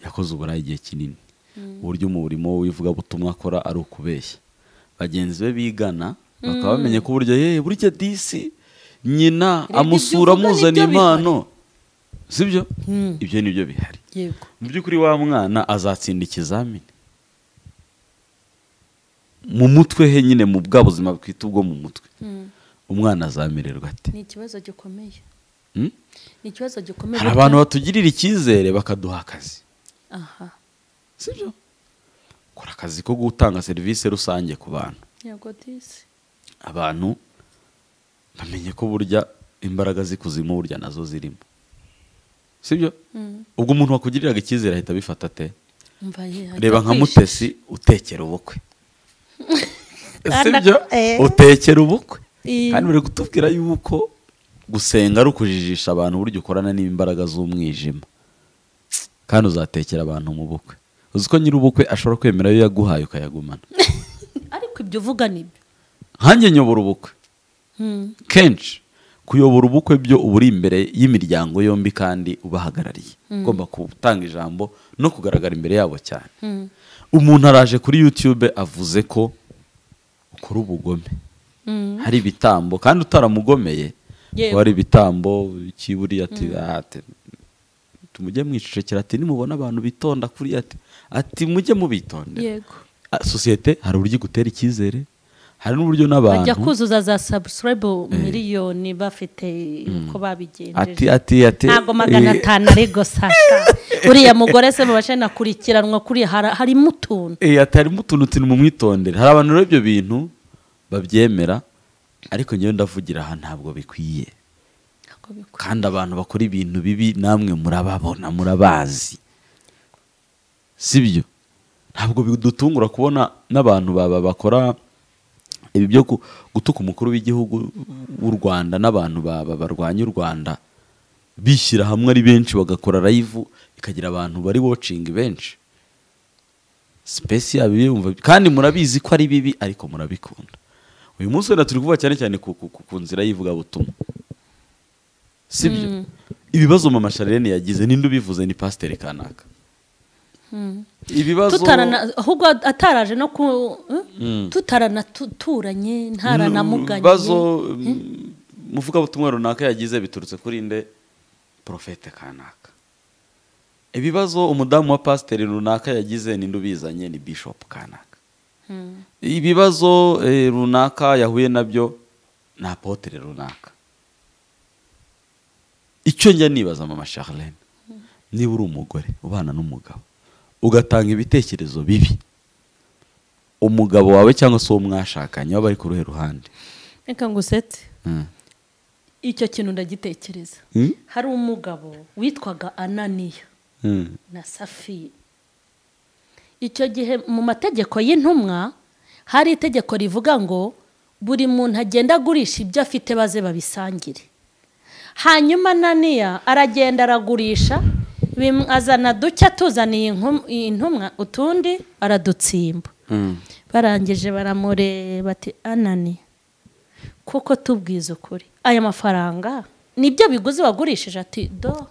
yakoze uburayi igihe kinini uburyo umurimo we w'ivugabutumwa akora ari ukubeshya bagenzi be bigana bakaba bamenye ko uburyo yeee burya disi nyina Reba amusura ibyo uvuga amuzana nibyo bihari." impano sibyo ibyo ni byo bihari yego mu by'ukuri wa mwana azatsinda ikizamini mu mutwe he nyine mu bwa buzima bwite ubwo mu mutwe umwana azamererwa ate ni ikibazo gikomeye Hmm? ni ikibazo gikomeye hari abantu batugirira icyizere bakaduha akazi aha sibyo kora akazi ko gutanga serivisi rusange ku bantu yego disi abantu bamenye ko burya imbaraga z'ikuzimu burya nazo zirimo sibyo ubwo umuntu wakugiriraga icyizere ahita abifata ate mva ye ajya reba nka kwishi- mutesi utekera ubukwe sibyo Eh. utekera ubukwe Eh. kandi bari kutubwira yuko gusenga ari ukujijisha abantu uburyo ukorana n'imbaraga z'umwijima kandi uzatekera abantu mu bukwe uzi ko nyir'ubukwe ashobora kwemera ayo yaguhaye ukayagumana ariko ibyo uvuga nibyo nkanjye nyobora ubukwe Hmm. kenshi kuyobora ubukwe byo uba uri imbere y'imiryango yombi kandi ubahagarariye ugomba gutanga ijambo no kugaragara imbere yabo cyane Hmm. umuntu araje kuri yutube avuze ko ukora ubugome Hmm. hari ibitambo kandi utaramugomeye Yego. ko hari ibitambo kiburi ati "Ah, ati tumujye mwicecekera ati nimubona abantu bitonda kuri ati ati mujye mubitondera yego Ah, sosiyete hari uburyo igutera icyizere hari n'uburyo n'abantu bajya kuzuza za sabusirebu miliyoni bafite ati uko babigenjeje ati ati ntabwo magana eh, atanu ari gusasha uriya mugore se mubashe nakurikiranwa kuri hara- harimo utuntu eh, ati harimo utuntu turi mu mwitondere hari abantu rero ibyo bintu babyemera ariko ngewe ndavugira aha ntabwo bikwiye ntabwo bikwiye. kandi abantu bakora ibintu bibi namwe murababona murabazi sibyo ntabwo bidutungura kubona n'abantu baba bakora ibi byo gu- gutuka umukuru w'igihugu w'u rwanda n'abantu baba barwanya u rwanda bishyira hamwe ari benshi bagakora live ikagira abantu bari watching benshi sipesi yabo yumva kandi murabizi ko ari bibi ariko murabikunda uyu munsi wenda turi kuvuga cyane cyane ku, ku, ku, ku nzira y'ivugabutumwa sibyo ibibazo mama sharene yagize ninde ubivuze ni pasiteri kanaka ibibazo tutarana ahubwo ataraje no ku tutaranaturanye ntaranamuganye ibibazo muvuga butumwa runaka yagize biturutse kuri nde porofete kanaka ibibazo umudamu wa pasiteri runaka yagize ninde ubizanye ni bishopu kanaka ibibazo eh, runaka yahuye nabyo ni apotere runaka icyo njya nibaza mama Charlene niba uri umugore ubana n'umugabo ugatanga ibitekerezo bibi umugabo wawe cyangwa se uwo mwashakanye waba ari ku ruhe ruhande reka ngusetse Mm. icyo kintu ndagitekereza Mm? hari umugabo witwaga ananiya Mm. na safiri icyo gihe mu mategeko y'intumwa hari itegeko rivuga ngo buri muntu agenda agurisha ibyo afite baze babisangire hanyuma naniya aragenda aragurisha bim- azana duke atuzaniye inkum- intumwa utundi aradutsimba Mm. barangije baramureba ati anani kuko tubwiza ukuri aya mafaranga nibyo biguzi wagurishije ati do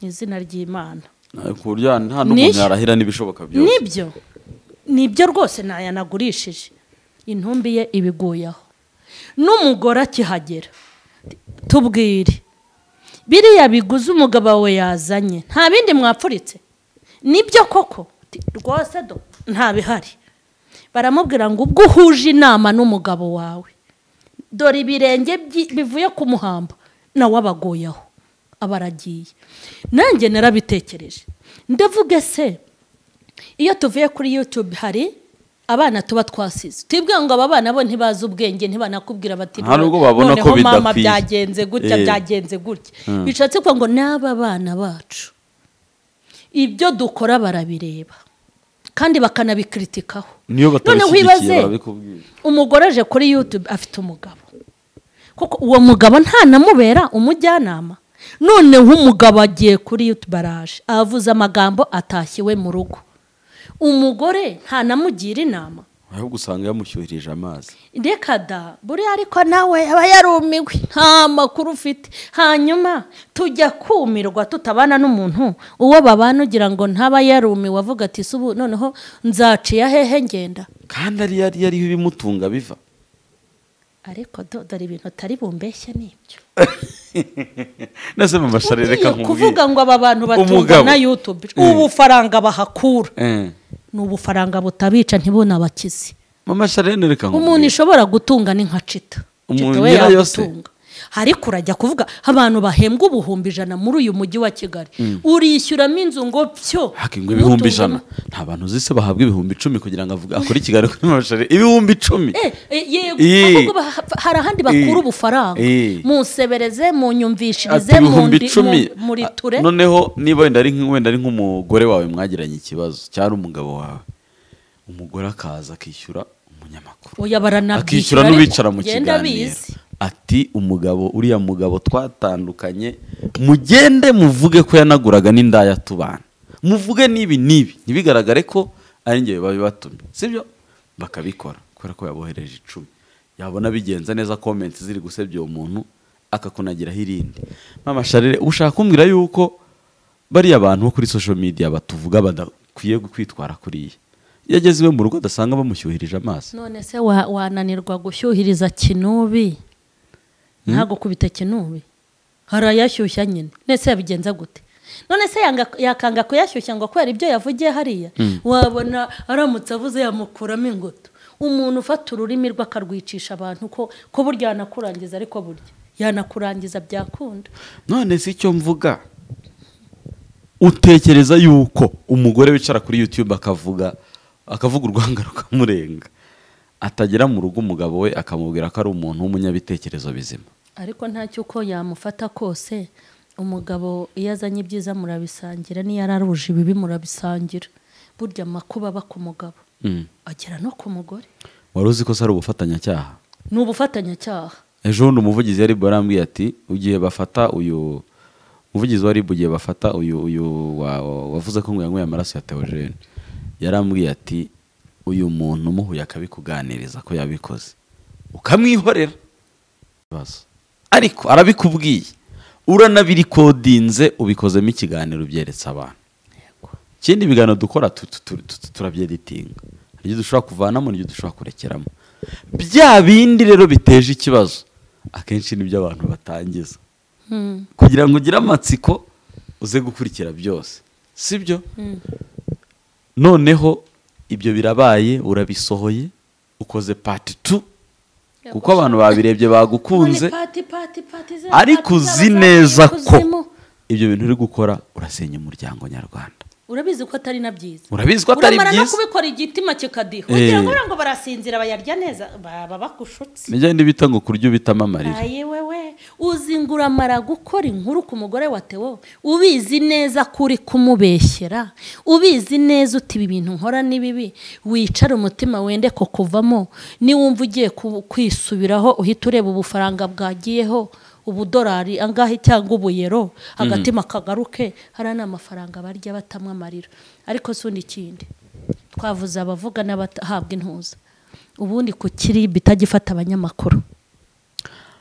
mu izina ry'imana Eh, ku buryo nta n'umuntu Nishe. yarahira n'ibishoboka byose nibyo nibyo rwose nayanagurishije intumbi ye ibiguyeho n'umugore akihagera tubwire biriya biguze umugabo wawe yazanye nta bindi mwapfuritse nibyo koko Ati, rwose do nta bihari baramubwira ngo ubwo uhuje inama n'umugabo wawe dore ibirenge byi- bivuye ku muhamba nawe abagoyaho aba aragiye nanjye narabitekereje ndavuga se iyo tuvuye kuri yutube hari abana tuba twasize twibwira ngo aba bana bo ntibazi ubwenge ntibanakubwira bati Nta nubwo babona "Noneho ko bidakwiye." mama byagenze gutya Eh. byagenze gutya bishatse kuvuga ngo n'aba bana bacu ibyo dukora barabireba kandi bakanabikritikaho niyo batabishyigikiye barabikubwira umugore aje kuri yutube afite umugabo kuko uwo mugabo ntanamubera umujyanama noneho umugabo agiye kuri yutube araje avuze amagambo atashye iwe mu rugo umugore ntanamugira inama ahubwo usanga yamushyuhirije amazi reka da buriya ariko nawe aba yarumiwe nta makuru ufite hanyuma tujya kumirwa tutabana n'umuntu uwo babana ugira ngo ntaba yarumiwe avuga ati "Se ubu noneho nzaciya hehe ngenda kandi ari yari yariho ibimutunga biva ariko do- dore ibintu atari bumbeshye nibyo nese mama sharene ugiye reka kuvuga nkubwire ngo aba bantu batungwa Umugabo. na yutube Mm. ubufaranga bahakura Eh, ni ubufaranga butabica ntibunabakize mama sharene reka umuntu nkubwire ishobora gutunga ni nka cita Umuntu Cita we nyirayo yagutunga ariko urajya kuvuga abantu bahembwa ubuhumbi ijana muri uyu mujyi wa kigali urishyuramo inzu ngo pyo hakingwa ibihumbi umutungo- ijana nta bantu uzi se bahabwa ibihumbi icumi kugira ngo avuge akore ikiganiro kuri mama sharene ibihumbi icumi Eh, eh, yego Eh. ahubwo bah- hari ahandi bakura Eh. ubufaranga Eh. munsebereze munyumvishirize ati ibihumbi icumi muriture Ah, noneho niba wenda ari nk- wenda ari nk'umugore wawe mwagiranye ikibazo cyangwa umugabo wawe umugore akaza akishyura umunyamakuru oya baranabyishyura akishyura ariko n'ubicara mu genda kiganiro bizi ati umugabo uriya mugabo twatandukanye mugende muvuge ko yanaguraga n'indaya tubana muvuge n'ibi n'ibi ntibigaragare ko ari njye babibatumye sibyo bakabikora kubera ko yabohereje icumi yabona bigenza neza komenti ziri gusebya uwo muntu akakunagiraho irindi mama sharire ushaka kumbwira yuko bariya bantu bo kuri social media batuvuga badakwiye kwitwara kuriya iyo ageze iwe mu rugo adasanga bamushyuhirije amaso none se wa- wananirwa gushyuhiriza kinubi ntagukubita kinubi hari ayashyushya nyine nese yabigenza gute none se yanga- yakanga kuyashyushya ngo kubera ibyo yavugiye hariya wabona aramutse avuze yamukuramo ingoto umuntu ufata ururimi rwe akarwicisha abantu ko ko burya yanakurangiza ariko burya yanakurangiza byakunda none si icyo mvuga utekereza yuko umugore wicara kuri yutube akavuga akavuga urwanga rukamurenga atagera mu rugo umugabo we akamubwira ko ari umuntu w'umunyabitekerezo bizima ariko ntacyo uko yamufata kose umugabo iyo azanye ibyiza murabisangira n'iyo araruje ibibi murabisangira burya amakuba aba ku mugabo Mm. agera no ku mugore wari uzi ko se ari ubufatanyacyaha ni ubufatanyacyaha ejo bundi umuvugizi wa ribu yarambwiye ati igihe bafata uyu umuvugizi wa ribu igihe bafata uyu uyu wa- wa- wavuze ko ngo yanyweye amaraso ya teogene yarambwiye ati uyu muntu umuhuye akabikuganiriza ko yabikoze ukamwihorera ikibazo ariko arabikubwiye uranabirekodinze ubikozemo ikiganiro ubyeretsa abantu ikindi ibiganiro dukora tu- tu- tu- tu- turabyeditinga hari ibyo dushobora kuvanamo n'ibyo dushobora kurekeramo bya bindi rero biteje ikibazo akenshi nibyo abantu batangiza Hmm. kugira ngo ugire amatsiko uze gukurikira byose sibyo noneho ibyo birabaye urabisohoye ukoze pati tu kuko abantu babirebye bagukunze None pati, pati, pati za- ariko pati uzi z'abazagiye neza ko ikuzimu. ibyo bintu uri gukora urasenya umuryango nyarwanda urabizi ko atari na byiza urabizi ko atari uramara no byiza kubikora igitima kikadiha Eh. wagira ngo ngo barasinzira bayarya neza baba bakushutse nijya bita ngo kurya ubitamo amarira ayi wewe uzi ngo uramara gukora inkuru ku mugore wa tewo ubizi neza ko uri kumubeshyera ubizi neza uti ibi bintu nkora ni bibi wicara umutima wende ko kuvamo niwumva ugiye ku- kwisubiraho uhita ureba ubufaranga bwagiyeho ubudorari angahe cyangwa ubuyero agatima kagaruke hariya ni amafaranga barya batamwa amarira ariko si undi ikindi twavuze abavuga n'abahabwa intuza ubundi ku kiribi itagifata abanyamakuru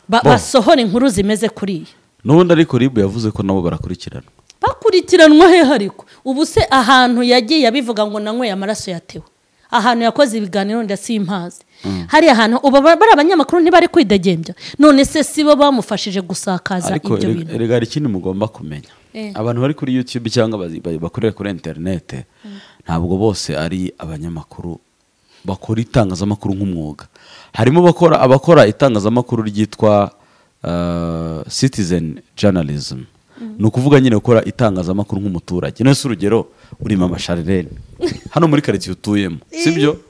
ba- Bo. basohora inkuru zimeze kuriya n'ubundi ariko ribu yavuze ko nabo barakurikiranwa bakurikiranwa hehe ariko ubu se ahantu yagiye abivuga ngo nanyweye amaraso yatewe ahantu yakoze ibiganiro ndasimpazi hari ahantu ubu ba- bari abanyamakuru ntibari kwidegembya none se si bo bamufashije gusakaza ariko ibyo erega- bintu erega hari ikindi mugomba kumenya Eh. abantu bari kuri youtube cyangwa bazi- ba- bakorera kuri interinete ntabwo bose ari abanyamakuru bakora itangazamakuru nk'umwuga harimo bakora abakora itangazamakuru ryitwa ah, citizen journalism ni ukuvuga nyine gukora itangazamakuru nk'umuturage nese urugero urimo amasharirene hano muri karitsiye utuyemo sibyo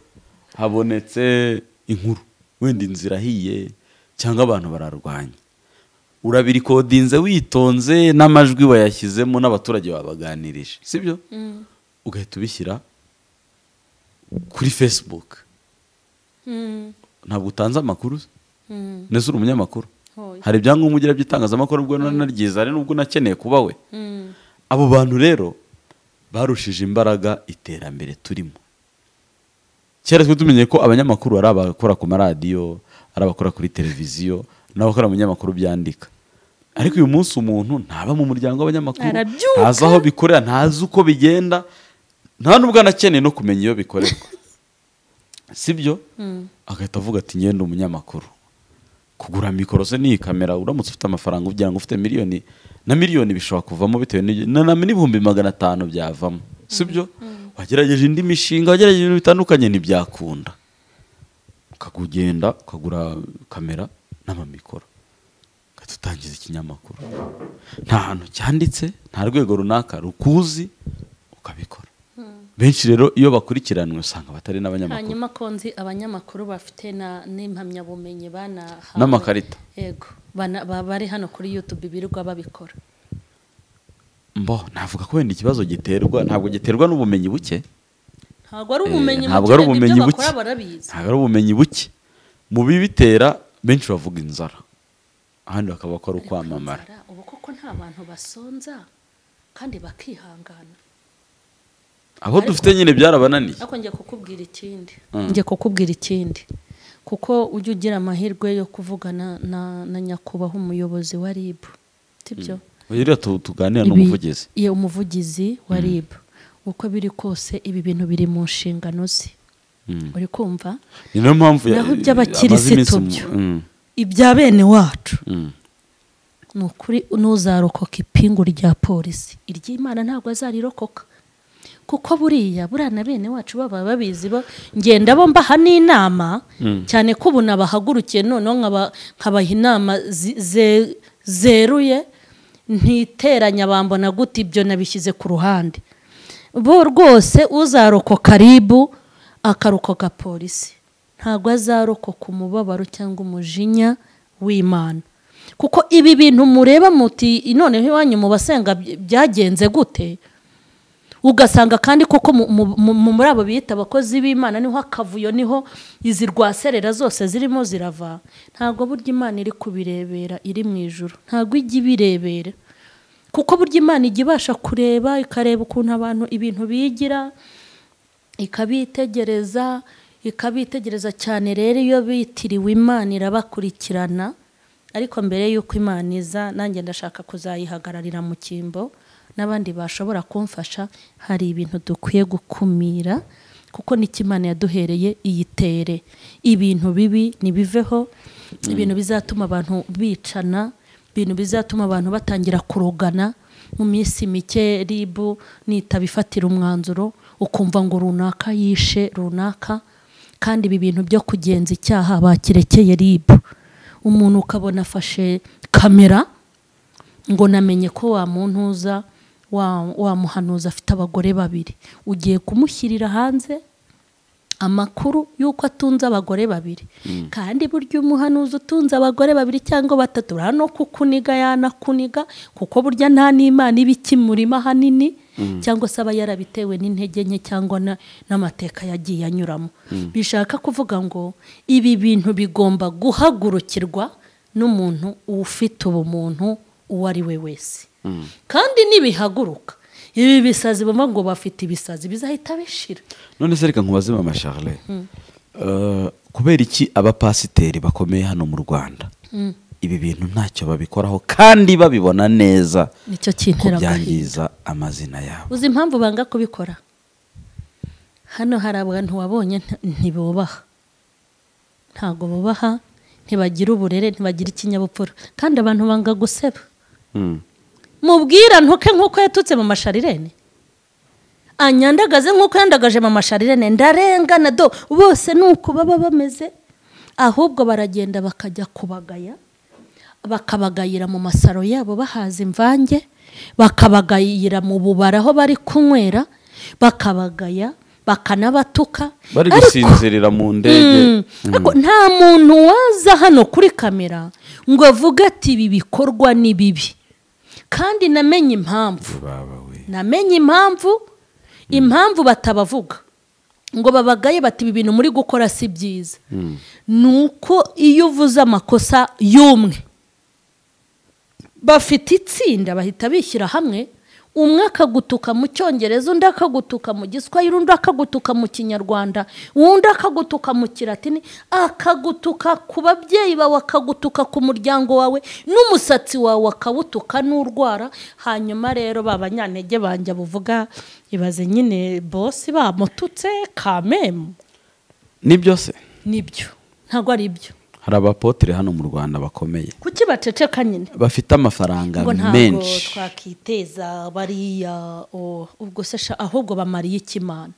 habonetse inkuru wenda inzira ihiye cyangwa abantu bararwanya urabirikodinze witonze n'amajwi wayashyizemo n'abaturage babaganirije sibyo ugahita ubishyira kuri facebook Mm, ntabwo utanze amakuru se? mm, ndetse uri umunyamakuru Oya. hari ibyangombwa ugira by'itangazamakuru ubwo naryiza hari n'ubwo unakeneye kuba we mm. abo bantu rero barushije imbaraga iterambere turimo kera twe tumenye ko abanyamakuru ari abakora ku maradiyo ari abakora kuri televiziyo n'abakora mu binyamakuru byandika ariko uyu munsi umuntu ntaba mu muryango w'abanyamakuru Arabyuka. ntazi aho bikorera ntazi uko bigenda nta n'ubwo anakeneye no kumenya iyo bikorerwa sibyo agahita avuga ati ngenda umunyamakuru kugura mikoro se n'iyi kamera uramutse ufite amafaranga ugira ngo ufite miliyoni na miliyoni bishobora kuvamo bitewe n'igihe na na- n'ibihumbi magana atanu byavamo sibyo wagerageje indi mishinga wagerageje ibintu bitandukanye ntibyakunda ukagenda ukagura kamera n'amamikoro ugahita utangiza ikinyamakuru nta hantu cyanditse nta rwego runaka rukuzi ukabikora benshi rero iyo bakurikiranwe usanga batari n'abanyamakuru hanyuma ko nzi abanyamakuru bafite na- n'impamyabumenyi banahawe N'amakarita. yego bana- ba- bari hano kuri youtube birirwa babikora mbo navuga ko wenda ikibazo giterwa ntabwo giterwa n'ubumenyi buke ntabwo ari Eh, ubumenyi ntabwo ari buke, ibyo ubumenyi buke bakora barabizi ntabwo ari ubumenyi buke mu bibitera benshi bavuga inzara ahandi bakaba bakora ukwamamara Inzara, ubu koko nta bantu basonza kandi bakihangana abo dufite nyine byarabananiye ariko njye kukubwira ikindi njye kukubwira ikindi kuko ujya ugira amahirwe yo kuvugana na, na nyakubahwa umuyobozi wa rib sibyo rero tu- tuganira Ibi- n'umuvugizi iyo umuvugizi wa rib uko biri kose ibi bintu biri mu nshingano ze uri kumva ni nayo mpamvu ya- naho amaze iminsi iby'abakirisitu mu- byo Mm, ibya bene wacu mm. ni ukuri nuzarokoka ipingu rya polisi iry'imana ntabwo azarirokoka kuko buriya buriya na bene wacu baba babizi bo ngenda bo mbaha n'inama cyane ko ubu nabahagurukiye noneho nkaba- nkabaha inama zi- ze- zeruye ntiteranya bambona gute ibyo nabishyize ku ruhande bo rwose uzarokoka ribu akarokoka polisi ntabwo azarokoka umubabaro cyangwa umujinya w'imana kuko ibi bintu mureba muti none iwanyu mu basenga by- byagenze gute ugasanga kandi koko mu- mu- mu- muri abo biyita abakozi b'imana niho akavuyo niho izi rwaserera zose zirimo zirava ntabwo burya imana iri kubirebera iri mu ijoro ntabwo ijya ibirebera kuko burya imana ijya ibasha kureba ikareba ukuntu abantu ibintu bigira ikabitegereza ikabitegereza cyane rero iyo bitiriwe imana irabakurikirana ariko mbere y'uko imana iza nanjye ndashaka kuzayihagararira mu cyimbo n'abandi bashobora kumfasha hari ibintu dukwiye gukumira kuko n'icyo imana yaduhereye iyitere ibintu bibi ntibiveho ibintu bizatuma abantu bicana ibintu bizatuma abantu batangira kurogana mu minsi mike ribu nitaba ifatira umwanzuro ukumva ngo runaka yishe runaka kandi ibi bintu byo kugenza icyaha bakirekeye ribu umuntu ukabona afashe kamera ngo namenye ko wa muntu uza wa- wamuhanuza afite abagore babiri ugiye kumushyirira hanze amakuru y'uko atunze abagore babiri kandi burya umuhanuzi utunze abagore babiri cyangwa batatu urabona no kukuniga yanakuniga kuko burya nta n'imana iba ikimurima ahanini cyangwa se aba yarabitewe n'intege nke cyangwa na- n'amateka yagiye anyuramo bishaka kuvuga ngo ibi bintu bigomba guhagurukirwa n'umuntu ufite ubumuntu uwo ari we wese kandi nibihaguruka ibi bisazi bumva ngo bafite ibisazi bizahita bishira none se reka nkubaze mama charle Eh, kubera iki abapasiteri bakomeye hano mu rwanda ibi bintu ntacyo babikoraho kandi babibona neza nicyo ko kintera agahinda byangiza amazina yabo uzi impamvu banga kubikora hano hari abantu wabonye nta- ntibubaha ntabwo bubaha ntibagira uburere ntibagira ikinyabupfura kandi abantu banga guseba Mm. mubwira ntuke nk'uko yatutse mu masharirene anyandagaze nk'uko yandagaje mu masharirene ndarengana do bose ni uko baba bameze ahubwo baragenda bakajya kubagaya bakabagayira mu masaro yabo bahaza imvange bakabagayira mu bubara aho bari kunywera bakabagaya bakanabatuka bari Ariko- gusinzirira mu ndege Mm. Ariko nta muntu waza hano kuri kamera ngo avuge ati ibi bikorwa ni bibi kandi namenye impamvu baba we namenye impamvu impamvu batabavuga ngo babagaye bati ibi bintu muri gukora si byiza ni uko iyo uvuze amakosa y'umwe bafite itsinda bahita bishyira hamwe umwe akagutuka mu cyongereza undi akagutuka mu giswahili undi akagutuka mu kinyarwanda undi akagutuka mu kiratini akagutuka ku babyeyi bawe akagutuka ku muryango wawe n'umusatsi wawe akawutuka n'urwara hanyuma rero ba banyantege banjye buvuga ibaze nyine bosi bamututse kamemu nibyo se nibyo ntabwo ari byo hari abapotere hano mu rwanda bakomeye kuki baceceka nyine bafite amafaranga ngo ntabwo menshi twakiteza bariya o- ubwo se sha ahubwo bamariye ikimana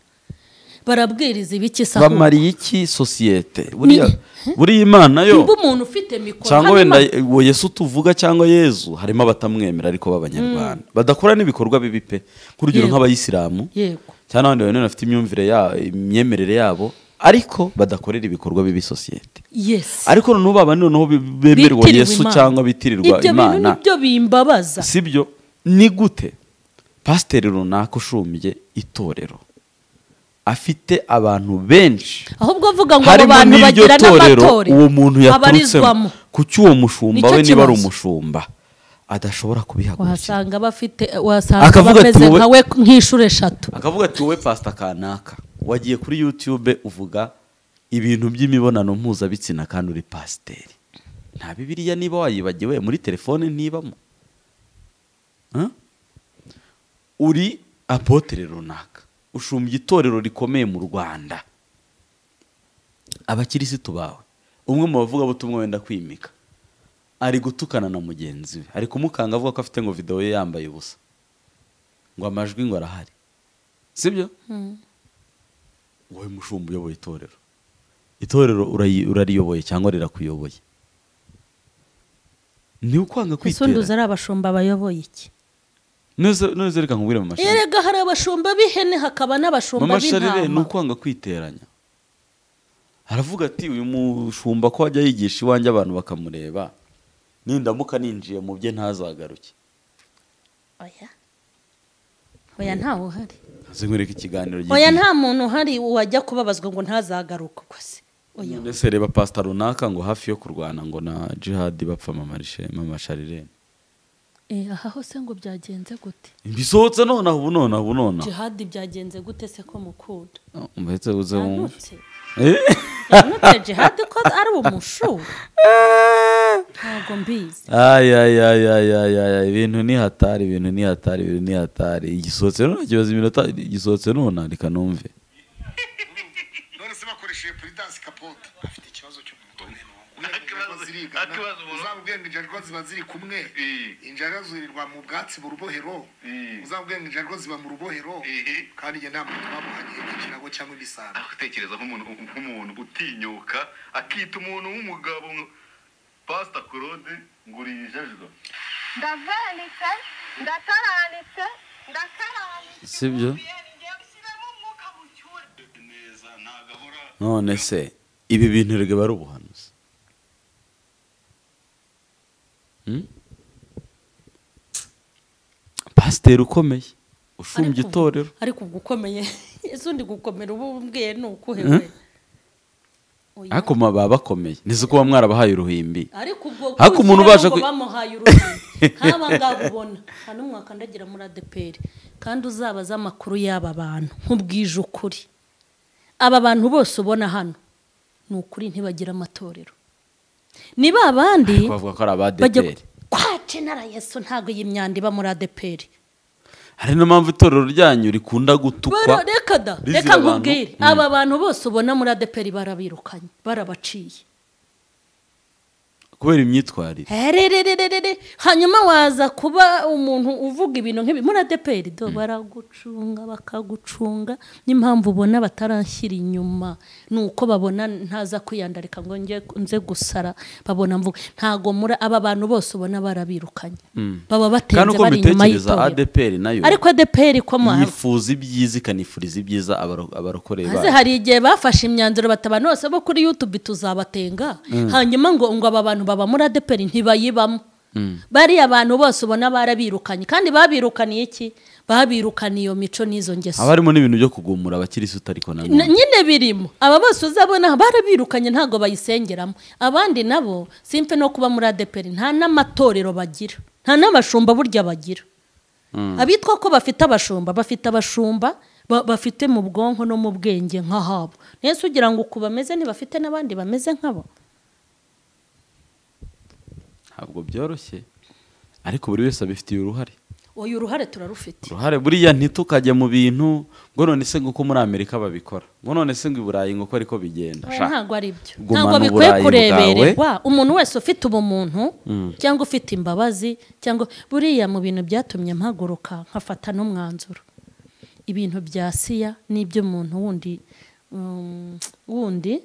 barabwiriza ibiki se ahubwo? bamariye iki sosiyete buriya buriya imana yo nimba umuntu ufite mikoro cyangwa hano wenda ima- uwo yesu tuvuga cyangwa yezu harimo abatamwemera ariko b'abanyarwanda badakora n'ibikorwa bibi pe nk'urugero Yego. nk'abayisilamu yego cyangwa n'abandi bantu bafite imyumvire ya imyemerere yabo ariko badakorera ibikorwa bibi sosiyete yesi ariko noneho baba noneho be- bemerwa Bitirirwa yesu Imana. cyangwa bitirirwa ibyo bintu imana nibyo bimbabaza si byo ni gute pasiteri runaka ushumbye itorero afite abantu benshi ahubwo avuga ngo abo harimo bantu n'iryo bagira torero n'amatore uwo muntu yaturutsemo abarizwamo kuki uwo mushumba Nicyo we niba ari kibazo. umushumba adashobora kubihagurukira wahasanga bafite wasanga Akavuga ati, bameze wowe- nkawe nk'inshuro eshatu akavuga ati wowe pasita kanaka wagiye kuri yutube uvuga ibintu by'imibonano mpuzabitsina kandi uri pasiteri nta bibiriya niba wayibagiwe muri telefone ntibamo Huh? uri apotere runaka ushumbye itorero rikomeye mu rwanda abakirisitu bawe umwe mu bavugabutumwa wenda kwimika ari gutukana na mugenzi we ari kumukanga avuga ko afite ngo videwo ye yambaye ubusa ngo amajwi ngo arahari sibyo wowe mushumba uyoboye itorero itorero urayi- urariyoboye cyangwa rirakuyoboye ni ukwanga ese undi uzi kwitera ari abashumba bayoboye iki Neza- neza reka nkubwire mu mashuri erega hari abashumba b'ihene hakaba n'abashumba mama sharire ni b'intama ukwanga kwiteranya aravuga ati uyu mushumba ko ajya yigisha iwanjye abantu bakamureba nindamuka ninjiye mu bye ntazagaruke oya oya ntawe uhari nzi nkwereka ikiganiro oya gihe- nta muntu uhari wajya kubabazwa ngo ntazagaruke uko se oya mbese reba pasita runaka ngo hafi yo kurwana ngo na jihadi bapfa amamasharirene Eh, aha hose ngo byagenze gute bisohotse nonaha ubu nonaha ubu nonaha jihadi byagenze gute se ko mukunda mbese uze wumve yanutse Eh? yanutse jihadi ko ari umushuri ntabwo mbizi Ay, ay, ay, ay, ay, ay, ay, ibintu ni hatari ibintu ni hatari ibintu ni hatari igisohotse none kibaza iminota igisohotse none reka numve none se bakoresheje puridansi kapote afite ikibazo cyo mu mutwe Nta kibazo- zirigana nta kibazo umuntu- uzamubwira ngo injajwa ziba ziri kumwe Eh. injajwa zirirwa mu bwatsi mu rubohero Eh. uzamubwira ngo injajwa ziba mu rubohero Eh. kandi njye nta muntu bamuhanye ikirago cyangwa ibisambo aho utekereza nk'umuntu nk'umuntu utinyuka akita umuntu w'umugabo nka- pasita claude ngo uri ijajwa ndavenitse ndataranitse ndakaranitse sibyo ngiye gushyiramo umwuka mu cyura neza nta gahora none se ibi bintu rege ari ubuhanuzi Hmm? pasiteri ukomeye ushumbye Ariko- itorero ariko ubwo ukomeye ese undi gukomera uba umbwiye ni ukuhe we Oya. ariko mwa baba bakomeye nizi kuba mwarabahaye uruhimbi ariko ubwo Ariko umuntu kugira ubasha ngo ku- bamuhaye uruhu nk'aba ngaba ubona nta n'umwe wakandagira muri adeperi kandi uzabaze amakuru y'aba bantu nk'ubwije ukuri aba bantu bose ubona hano ni ukuri ntibagire amatorero ni ba bandi bavuga ko ari bajya abadeperi kwa jenara yesu ntabwo iyi myanda iba muri adeperi hari niyo mpamvu itorero ryanyu rikunda Bara- gutukwa reka da Rizira reka abantu. nkubwire aba bantu bose ubona muri adeperi barabirukanye barabaciye kubera imyitwarire herererererere hanyuma waza kuba umuntu uvuga ibintu nk'ibi muri adeperi do baragucunga bakagucunga n'impamvu ubona bataranshyira inyuma ni uko babona ntaza kwiyandarika ngo njye nze gusara babona mvuga ntago muri aba bantu bose ubona barabirukanye baba kandi batenze uko bari inyuma mbitekereza y'itorero adeperi nayo ariko adeperi ko mwaba yifuza ibyiza ikanifuriza ibyiza abaro- abarokoreye maze bayo hari igihe bafashe imyanzuro bataba bose bo kuri yutube tuzabatenga hanyuma ngo ngo aba bantu baba muri adeperi ntibayibamo bariya bantu bose ubona barabirukanye kandi babirukaniye iki babirukaniye iyo mico n'izo ngeso haba harimo n'ibintu byo kugumura abakirisitu ariko na Na- none nyine birimo aba bose uzabona barabirukanye ntabwo bayisengeramo abandi nabo simpe no kuba muri adeperi nta n'amatorero bagira nta n'abashumba burya bagira abitwa ko bafite abashumba bafite abashumba ba- bafite mu bwonko no mu bwenge nk'ahabo nese ugira ngo uku bameze ntibafite n'abandi bameze nk'abo ntabwo byoroshye ariko buri wese abifitiye uruhare uyu uruhare turarufite uruhare buriya ntitukajya mu bintu ngo none se ngo uko muri amerika babikora ngo none se ngo i burayi ngo uko ariko bigenda Oya, Sha. ntabwo ari byo Gumana ntabwo bikwiye uburayi kurebererwa umuntu wese ufite ubumuntu cyangwa ufite imbabazi cyangwa buriya mu bintu byatumye mpaguruka nkafata n'umwanzuro ibintu bya siya n'iby'umuntu wundi um, wundi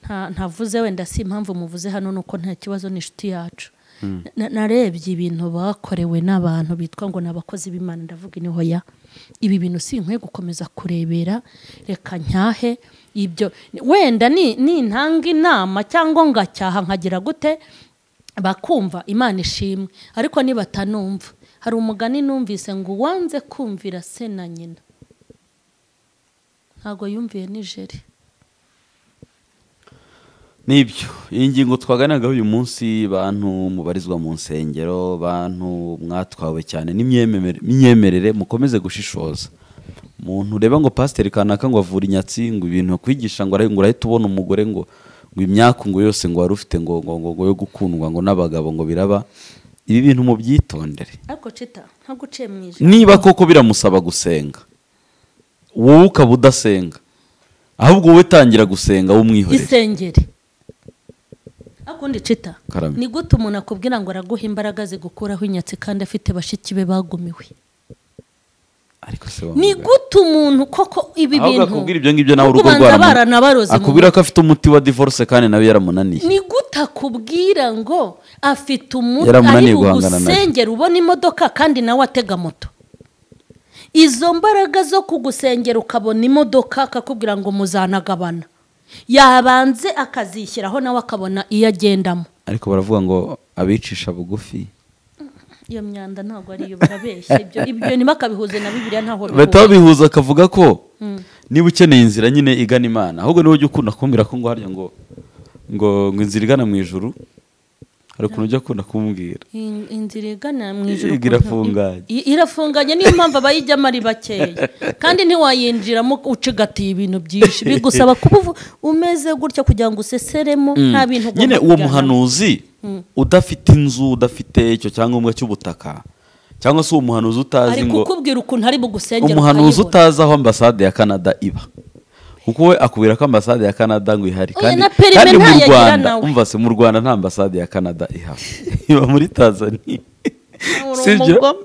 nta- ntavuze wenda si impamvu muvuze hano ni uko nta kibazo n'inshuti yacu Na- narebye ibintu bakorewe n'abantu bitwa ngo ni abakozi b'imana ndavuga ni hoya ibi bintu si nkwiye gukomeza kurebera reka nyahe ibyo wenda ni- nintanga inama cyangwa ngacyaha nkagira gute bakumva imana ishimwe ariko nibatanumva hari umugani numvise ngo uwanze kumvira se na nyina ntabwo yumviye nijeri nibyo iyi ngingo twaganiraga uyu munsi bantu mubarizwa mu nsengero bantu mwatwawe cyane n'imyemerere mukomeze gushishoza umuntu ureba ngo pasiteri kanaka ngo avura inyatsi ngo ibintu akwigisha ngo arahe- ngo urahita ubona umugore ngo ngo imyaku ngo yose ngo wari ufite ngo ngo ngo ngo yo gukundwa ngo n'abagabo ngo biraba ibi bintu mubyitondere ariko cita ntabwo uciye mu ijambo niba koko biramusaba gusenga wowe ukaba udasenga ahubwo wowe tangira gusenga w'umwihorere isengeri akundi cita Karame. ni gute umuntu akubwira ngo araguha imbaraga zigukuraho inyatsi kandi afite bashiki be bagumiwe ariko se wa ni mugabo. gute umuntu koko ibi ahubwo bintu akubwira ibyo ngibyo nawe urugo kubanza rwaramu- baranabaroze mu akubwira ko afite umuti wa divorce kandi nawe yaramunaniye ni gute akubwira ngo afite umuntu ari Yaramunaniye guhangana nayo. bugusengera ubona imodoka kandi nawe atega moto izo mbaraga zo kugusengera ukabona imodoka akakubwira ngo muzanagabana yabanze akazishyiraho nawe akabona iyo agendamo ariko baravuga ngo abicisha bugufi iyo myanda ntabwo ari iyo barabeshya ibyo ibyo niba akabihuze na bibiliya ntaho bahita bihura babihuza akavuga ko niba ukeneye inzira nyine igana imana ahubwo niba ujya ukunda kumbwira ko ngo harya ngo ngo ngo inzira igana mu ijuru hari ukuntu ujya ukunda kumbwira In- inzira igana mu ijoro Iga irafunganye. irafunganye niyo mpamvu abayijyamo ari bakeya kandi ntiwayinjiramo ucigatiye ibintu byinshi bigusaba kuba uvu- umeze gutya kugira ngo useseremo nta bintu ugomba nyine uwo kujyana. muhanuzi udafite inzu udafite icyo cyangombwa cy'ubutaka cyangwa se uwo muhanuzi utazi ari ngo kukubwira ukuntu ari bugusengera umuhanuzi ukayibura. utazi aho ambasade ya kanada iba kuko we akubwira ko ambasade ya kanada ngo ihari Oya, kandi na perime kandi mu ntayo agira rwanda nawe. umva se mu rwanda nta ambasade ya kanada ihari iba muri tanzania Uri sibyo umugome.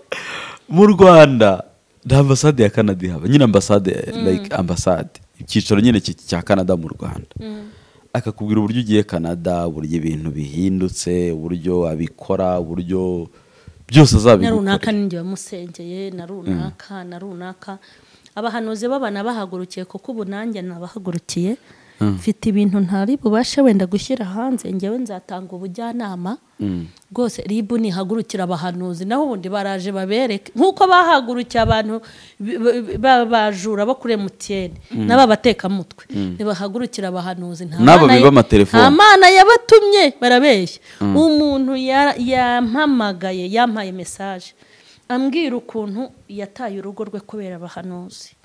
mu rwanda nta ambasade ya kanada ihaba nyine ambasade like ambasade icyicaro nyine cy- cya kanada mu rwanda akakubwira uburyo ugiye kanada uburyo ibintu bihindutse uburyo abikora uburyo byose na azabikora runaka ninjye wamusengeye na runaka na runaka abahanuzi baba nabahagurukiye kuko ubu nanjye nabahagurukiye mfite ibintu ntari bubashe wenda gushyira hanze ngewe nzatanga ubujyanama rwose ribu nihagurukira abahanuzi naho ubundi baraje babereke nk'uko bahagurukiye abantu bi- bi- b'abajura bo kuri emutiyeni n'ababatekamutwe ntibahagurukira abahanuzi nta N'abo mana ye- biba amatelefoni. nta mana yabatumye barabeshya umuntu yara- yampamagaye yampaye mesaje ambwira ukuntu yataye urugo rwe kubera abahanuzi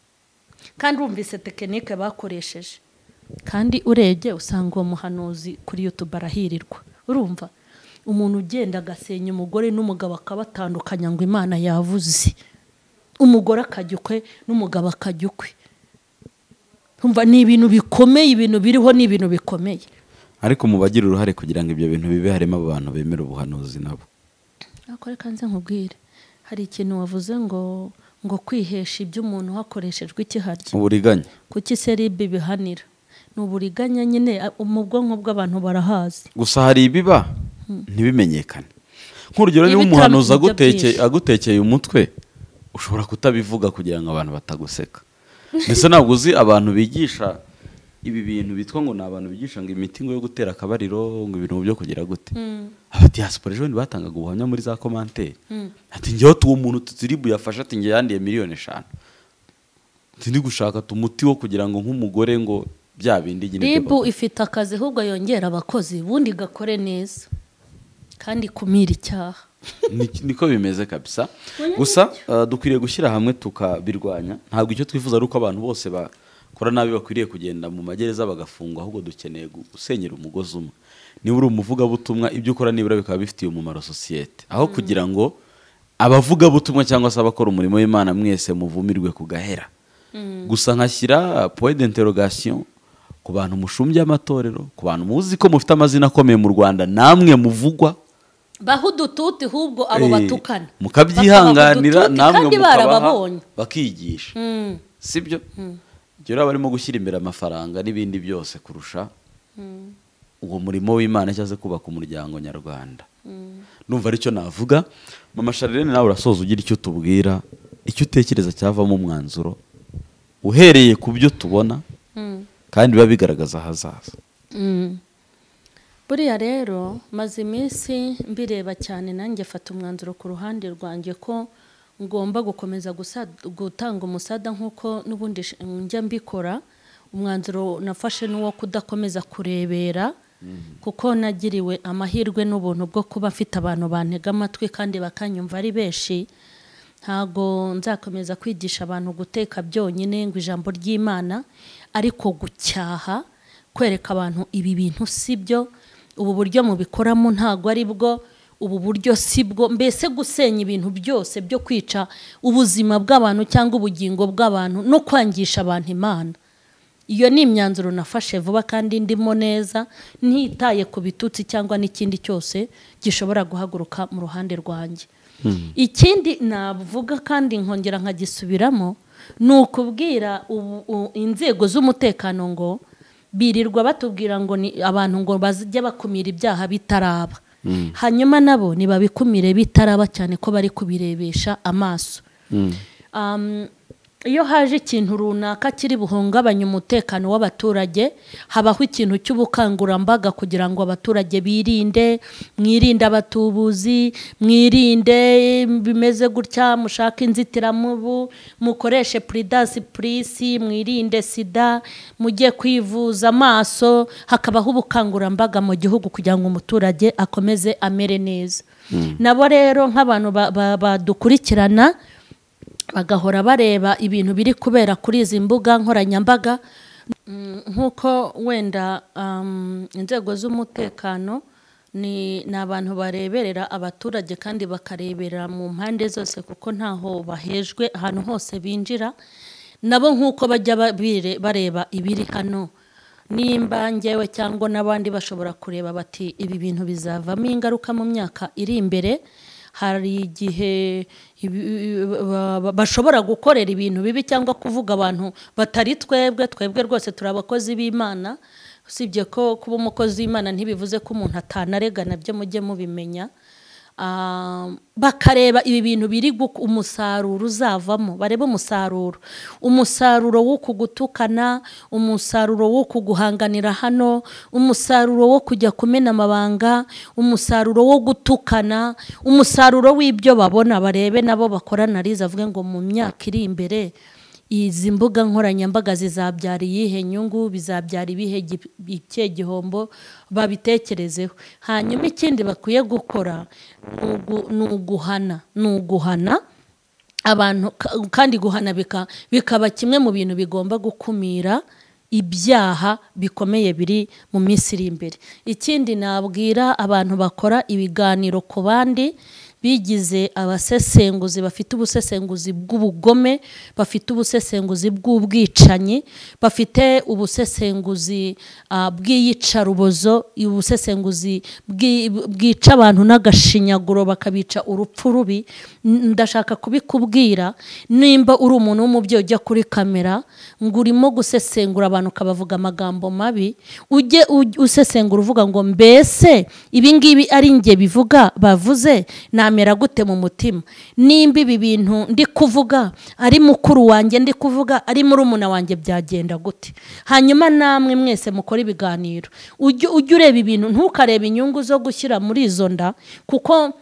kandi wumvise tekinike bakoresheje kandi urebye usanga uwo muhanuzi kuri yutube arahirirwa urumva umuntu ugenda agasenya umugore n'umugabo akabatandukanya ngo imana yavuze umugore akajya ukwe n'umugabo akajya ukwe Urumva, ni ibintu bikomeye ibintu biriho ni ibintu bikomeye ariko mu bagira uruhare kugira ngo ibyo bintu bibe harimo abantu bemera ubuhanuzi nabo ariko reka nze nkubwire hari ikintu wavuze ngo ngo kwihesha iby'umuntu hakoreshejwe ikiharya uburiganya kuki seribe bihanira ni uburiganya nyine a- mu bwonko bw'abantu barahazi gusa hari ibiba ntibimenyekane nk'urugero niba Ibitamo- umuhanuzi ibyo aguteke- byinshi. agutekeye umutwe ushobora kutabivuga kugira ngo abantu bataguseka mbese ntabwo uzi abantu bigisha ibi bintu bitwa ngo ni abantu bigisha ngo imiti ngo yo gutera akabariro ngo ibintu byo kugira gute aba diaspora ejo bundi batangaga ubuhamya muri za komanteri ati ngewe tuwo muntu tutiribu yafashe ati ngewe yandiye miliyoni eshanu turi gushaka umuti wo kugira ngo nk'umugore ngo bya bindi nyine byo ribu bakora." ifite akazi ahubwo yongera abakozi ubundi igakore neza kandi ikumira icyaha Ni- niko bimeze kabisa gusa uh, dukwiriye gushyira hamwe tukabirwanya ntabwo icyo twifuza ari uko abantu bose bakora nabi bakwiriye kugenda mu magereza bagafungwa ahubwo dukeneye gu- gusenyera umugozi umwe niba uri umuvugabutumwa ibyo ukora nibura bikaba bifitiye umumaro sosiyete aho kugira ngo abavugabutumwa cyangwa se abakora umurimo w'imana mwese muvumirwe ku gahera gusa nkashyira point d'interrogation ku bantu mushumbye amatorero ku bantu muzi ko mufite amazina akomeye mu rwanda namwe muvugwa baho udututi ahubwo abo Eh, batukana mukabyihanganira Bakabaha udututi namwe kandi mukabaha barababonye bakigisha Mm. sibyo ibyo rero barimo gushyira imbere amafaranga n'ibindi byose kurusha uwo murimo w'imana cyangwa se kubaka umuryango nyarwanda numva aricyo navuga mama sharirene nawe urasoza ugira icyo tubwira icyo utekereza cyavamo umwanzuro uhereye ku byo tubona kandi biba bigaragaza ahazaza Mm. buriya rero maze iminsi mbireba cyane nanjye mfata umwanzuro ku ruhande rwanjye ko ngomba gukomeza gusa- gutanga umusada nk'uko n'ubundi sh- njya mbikora umwanzuro nafashe n'uwo kudakomeza kurebera kuko nagiriwe amahirwe n'ubuntu bwo kuba mfite abantu bantega amatwi kandi bakanyumva ari benshi ntago nzakomeza kwigisha abantu guteka byonyine ngo ijambo ry'imana ariko gucyaha kwereka abantu ibi bintu si byo ubu buryo mubikoramo ntago ari bwo ubu buryo si bwo mbese gusenya ibintu byose byo kwica ubuzima bw'abantu cyangwa ubugingo bw'abantu no kwangisha abantu imana iyo ni imyanzuro nafashe vuba kandi ndimo neza ntitaye ku bitutsi cyangwa n'ikindi cyose gishobora guhaguruka mu ruhande rwanjye ikindi navuga kandi nkongera nkagisubiramo ni ukubwira ubu- u- inzego z'umutekano ngo birirwa batubwira ngo ni abantu ngo bajye bakumira ibyaha bitaraba hanyuma nabo ntibabikumire bitaraba cyane ko bari kubirebesha amaso Um, iyo haje ikintu runaka kiri buhungabanya umutekano w'abaturage habaho ikintu cy'ubukangurambaga kugira ngo abaturage birinde mwirinde abatubuzi mwirinde bimeze gutya mushake inzitiramubu mukoreshe puridasi purisi mwirinde sida mujye kwivuza amaso hakabaho ubukangurambaga mu gihugu kugira ngo umuturage akomeze amere neza nabo rero nk'abantu ba- ba- badukurikirana bagahora bareba ibintu biri kubera kuri izi mbuga nkoranyambaga Mm, nk'uko wenda um, inzego z'umutekano ni ni abantu bareberera abaturage kandi bakareberera mu mpande zose kuko ntaho bahejwe ahantu hose binjira nabo nk'uko bajya babire- bareba ibiri hano nimba njyewe cyangwa n'abandi bashobora kureba bati ibi bintu bizavamo ingaruka mu myaka iri imbere hari igihe ibi- ba- ba- bashobora gukorera ibintu bibi cyangwa kuvuga abantu batari twebwe twebwe rwose turi abakozi b'imana usibye ko kuba umukozi w'imana ntibivuze ko umuntu atanarega nabyo mujye mubimenya Ah, bakareba ibi bintu biri guku- umusaruro uzavamo barebe umusaruro umusaruro w'uku gutukana umusaruro w'uku guhanganira hano umusaruro wo kujya kumena amabanga umusaruro wo gutukana umusaruro w'ibyo babona barebe nabo bakora analize avuge ngo mu myaka iri imbere izi mbuga nkoranyambaga zizabyara iyihe nyungu bizabyara ibihe gi- ikihe gihombo babitekerezeho hanyuma ikindi bakwiye gukora ni ugu- ni uguhana ni uguhana abantu ka- kandi guhana bika- bikaba kimwe mu bintu bigomba gukumira ibyaha bikomeye biri mu minsi iri imbere ikindi nabwira abantu bakora ibiganiro ku bandi bigize abasesenguzi bafite ubusesenguzi bw'ubugome bafite ubusesenguzi bw'ubwicanyi bafite ubusesenguzi ah, bw'iyicarubozo ubusesenguzi bw'i- bwica abantu n'agashinyaguro bakabica urupfu rubi N- ndashaka kubikubwira nimba uri umuntu w'umubyeyi ujya kuri kamera ngo urimo gusesengura abantu ukabavuga amagambo mabi ujye uj- usesengura uvuga ngo mbese ibi ngibi ari njye bivuga bavuze namera gute mu mutima nimba ibi bintu ndi kuvuga ari mukuru wanjye ndi kuvuga ari murumuna wanjye byagenda gute hanyuma namwe mwese mukore ibiganiro ujye ujye ureba ibintu ntukarebe inyungu zo gushyira muri izo nda kuko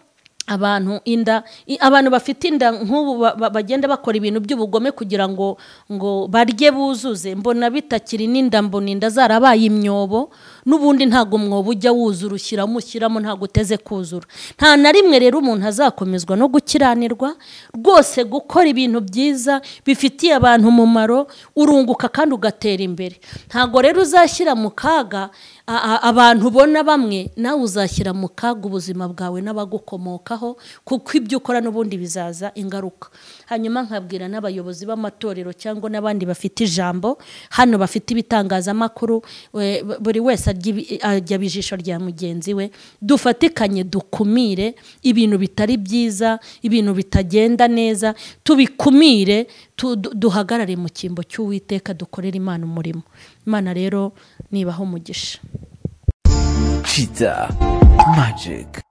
abantu inda i- abantu bafite inda nk'ubu ba- ba- bagenda bakora ibintu by'ubugome kugira ngo ngo barye buzuze mbona bitakiri n'inda mbona inda zarabaye imyobo n'ubundi ntabwo umwobo ujya wuzura ushyiramo ushyiramo ntabwo uteze kuzura nta na rimwe rero umuntu azakomezwa no gukiranirwa rwose gukora ibintu byiza bifitiye abantu umumaro urunguka kandi ugatera imbere ntabwo rero uzashyira mu kaga a- a- abantu ubona bamwe nawe uzashyira mu kaga ubuzima bwawe n'abagukomokaho kuko ibyo ukora n'ubundi bizaza ingaruka hanyuma nkabwira n'abayobozi b'amatorero cyangwa n'abandi bafite ijambo hano bafite ibitangazamakuru we- buri wese ajya ibi- ajya ijisho rya mugenzi we dufatikanye dukumire ibintu bitari byiza ibintu bitagenda neza tubikumire tu- du- duhagarare mu cyimbo cy'uwiteka dukorere imana umurimo imana rero nibaho umugisha Cheetah Magic.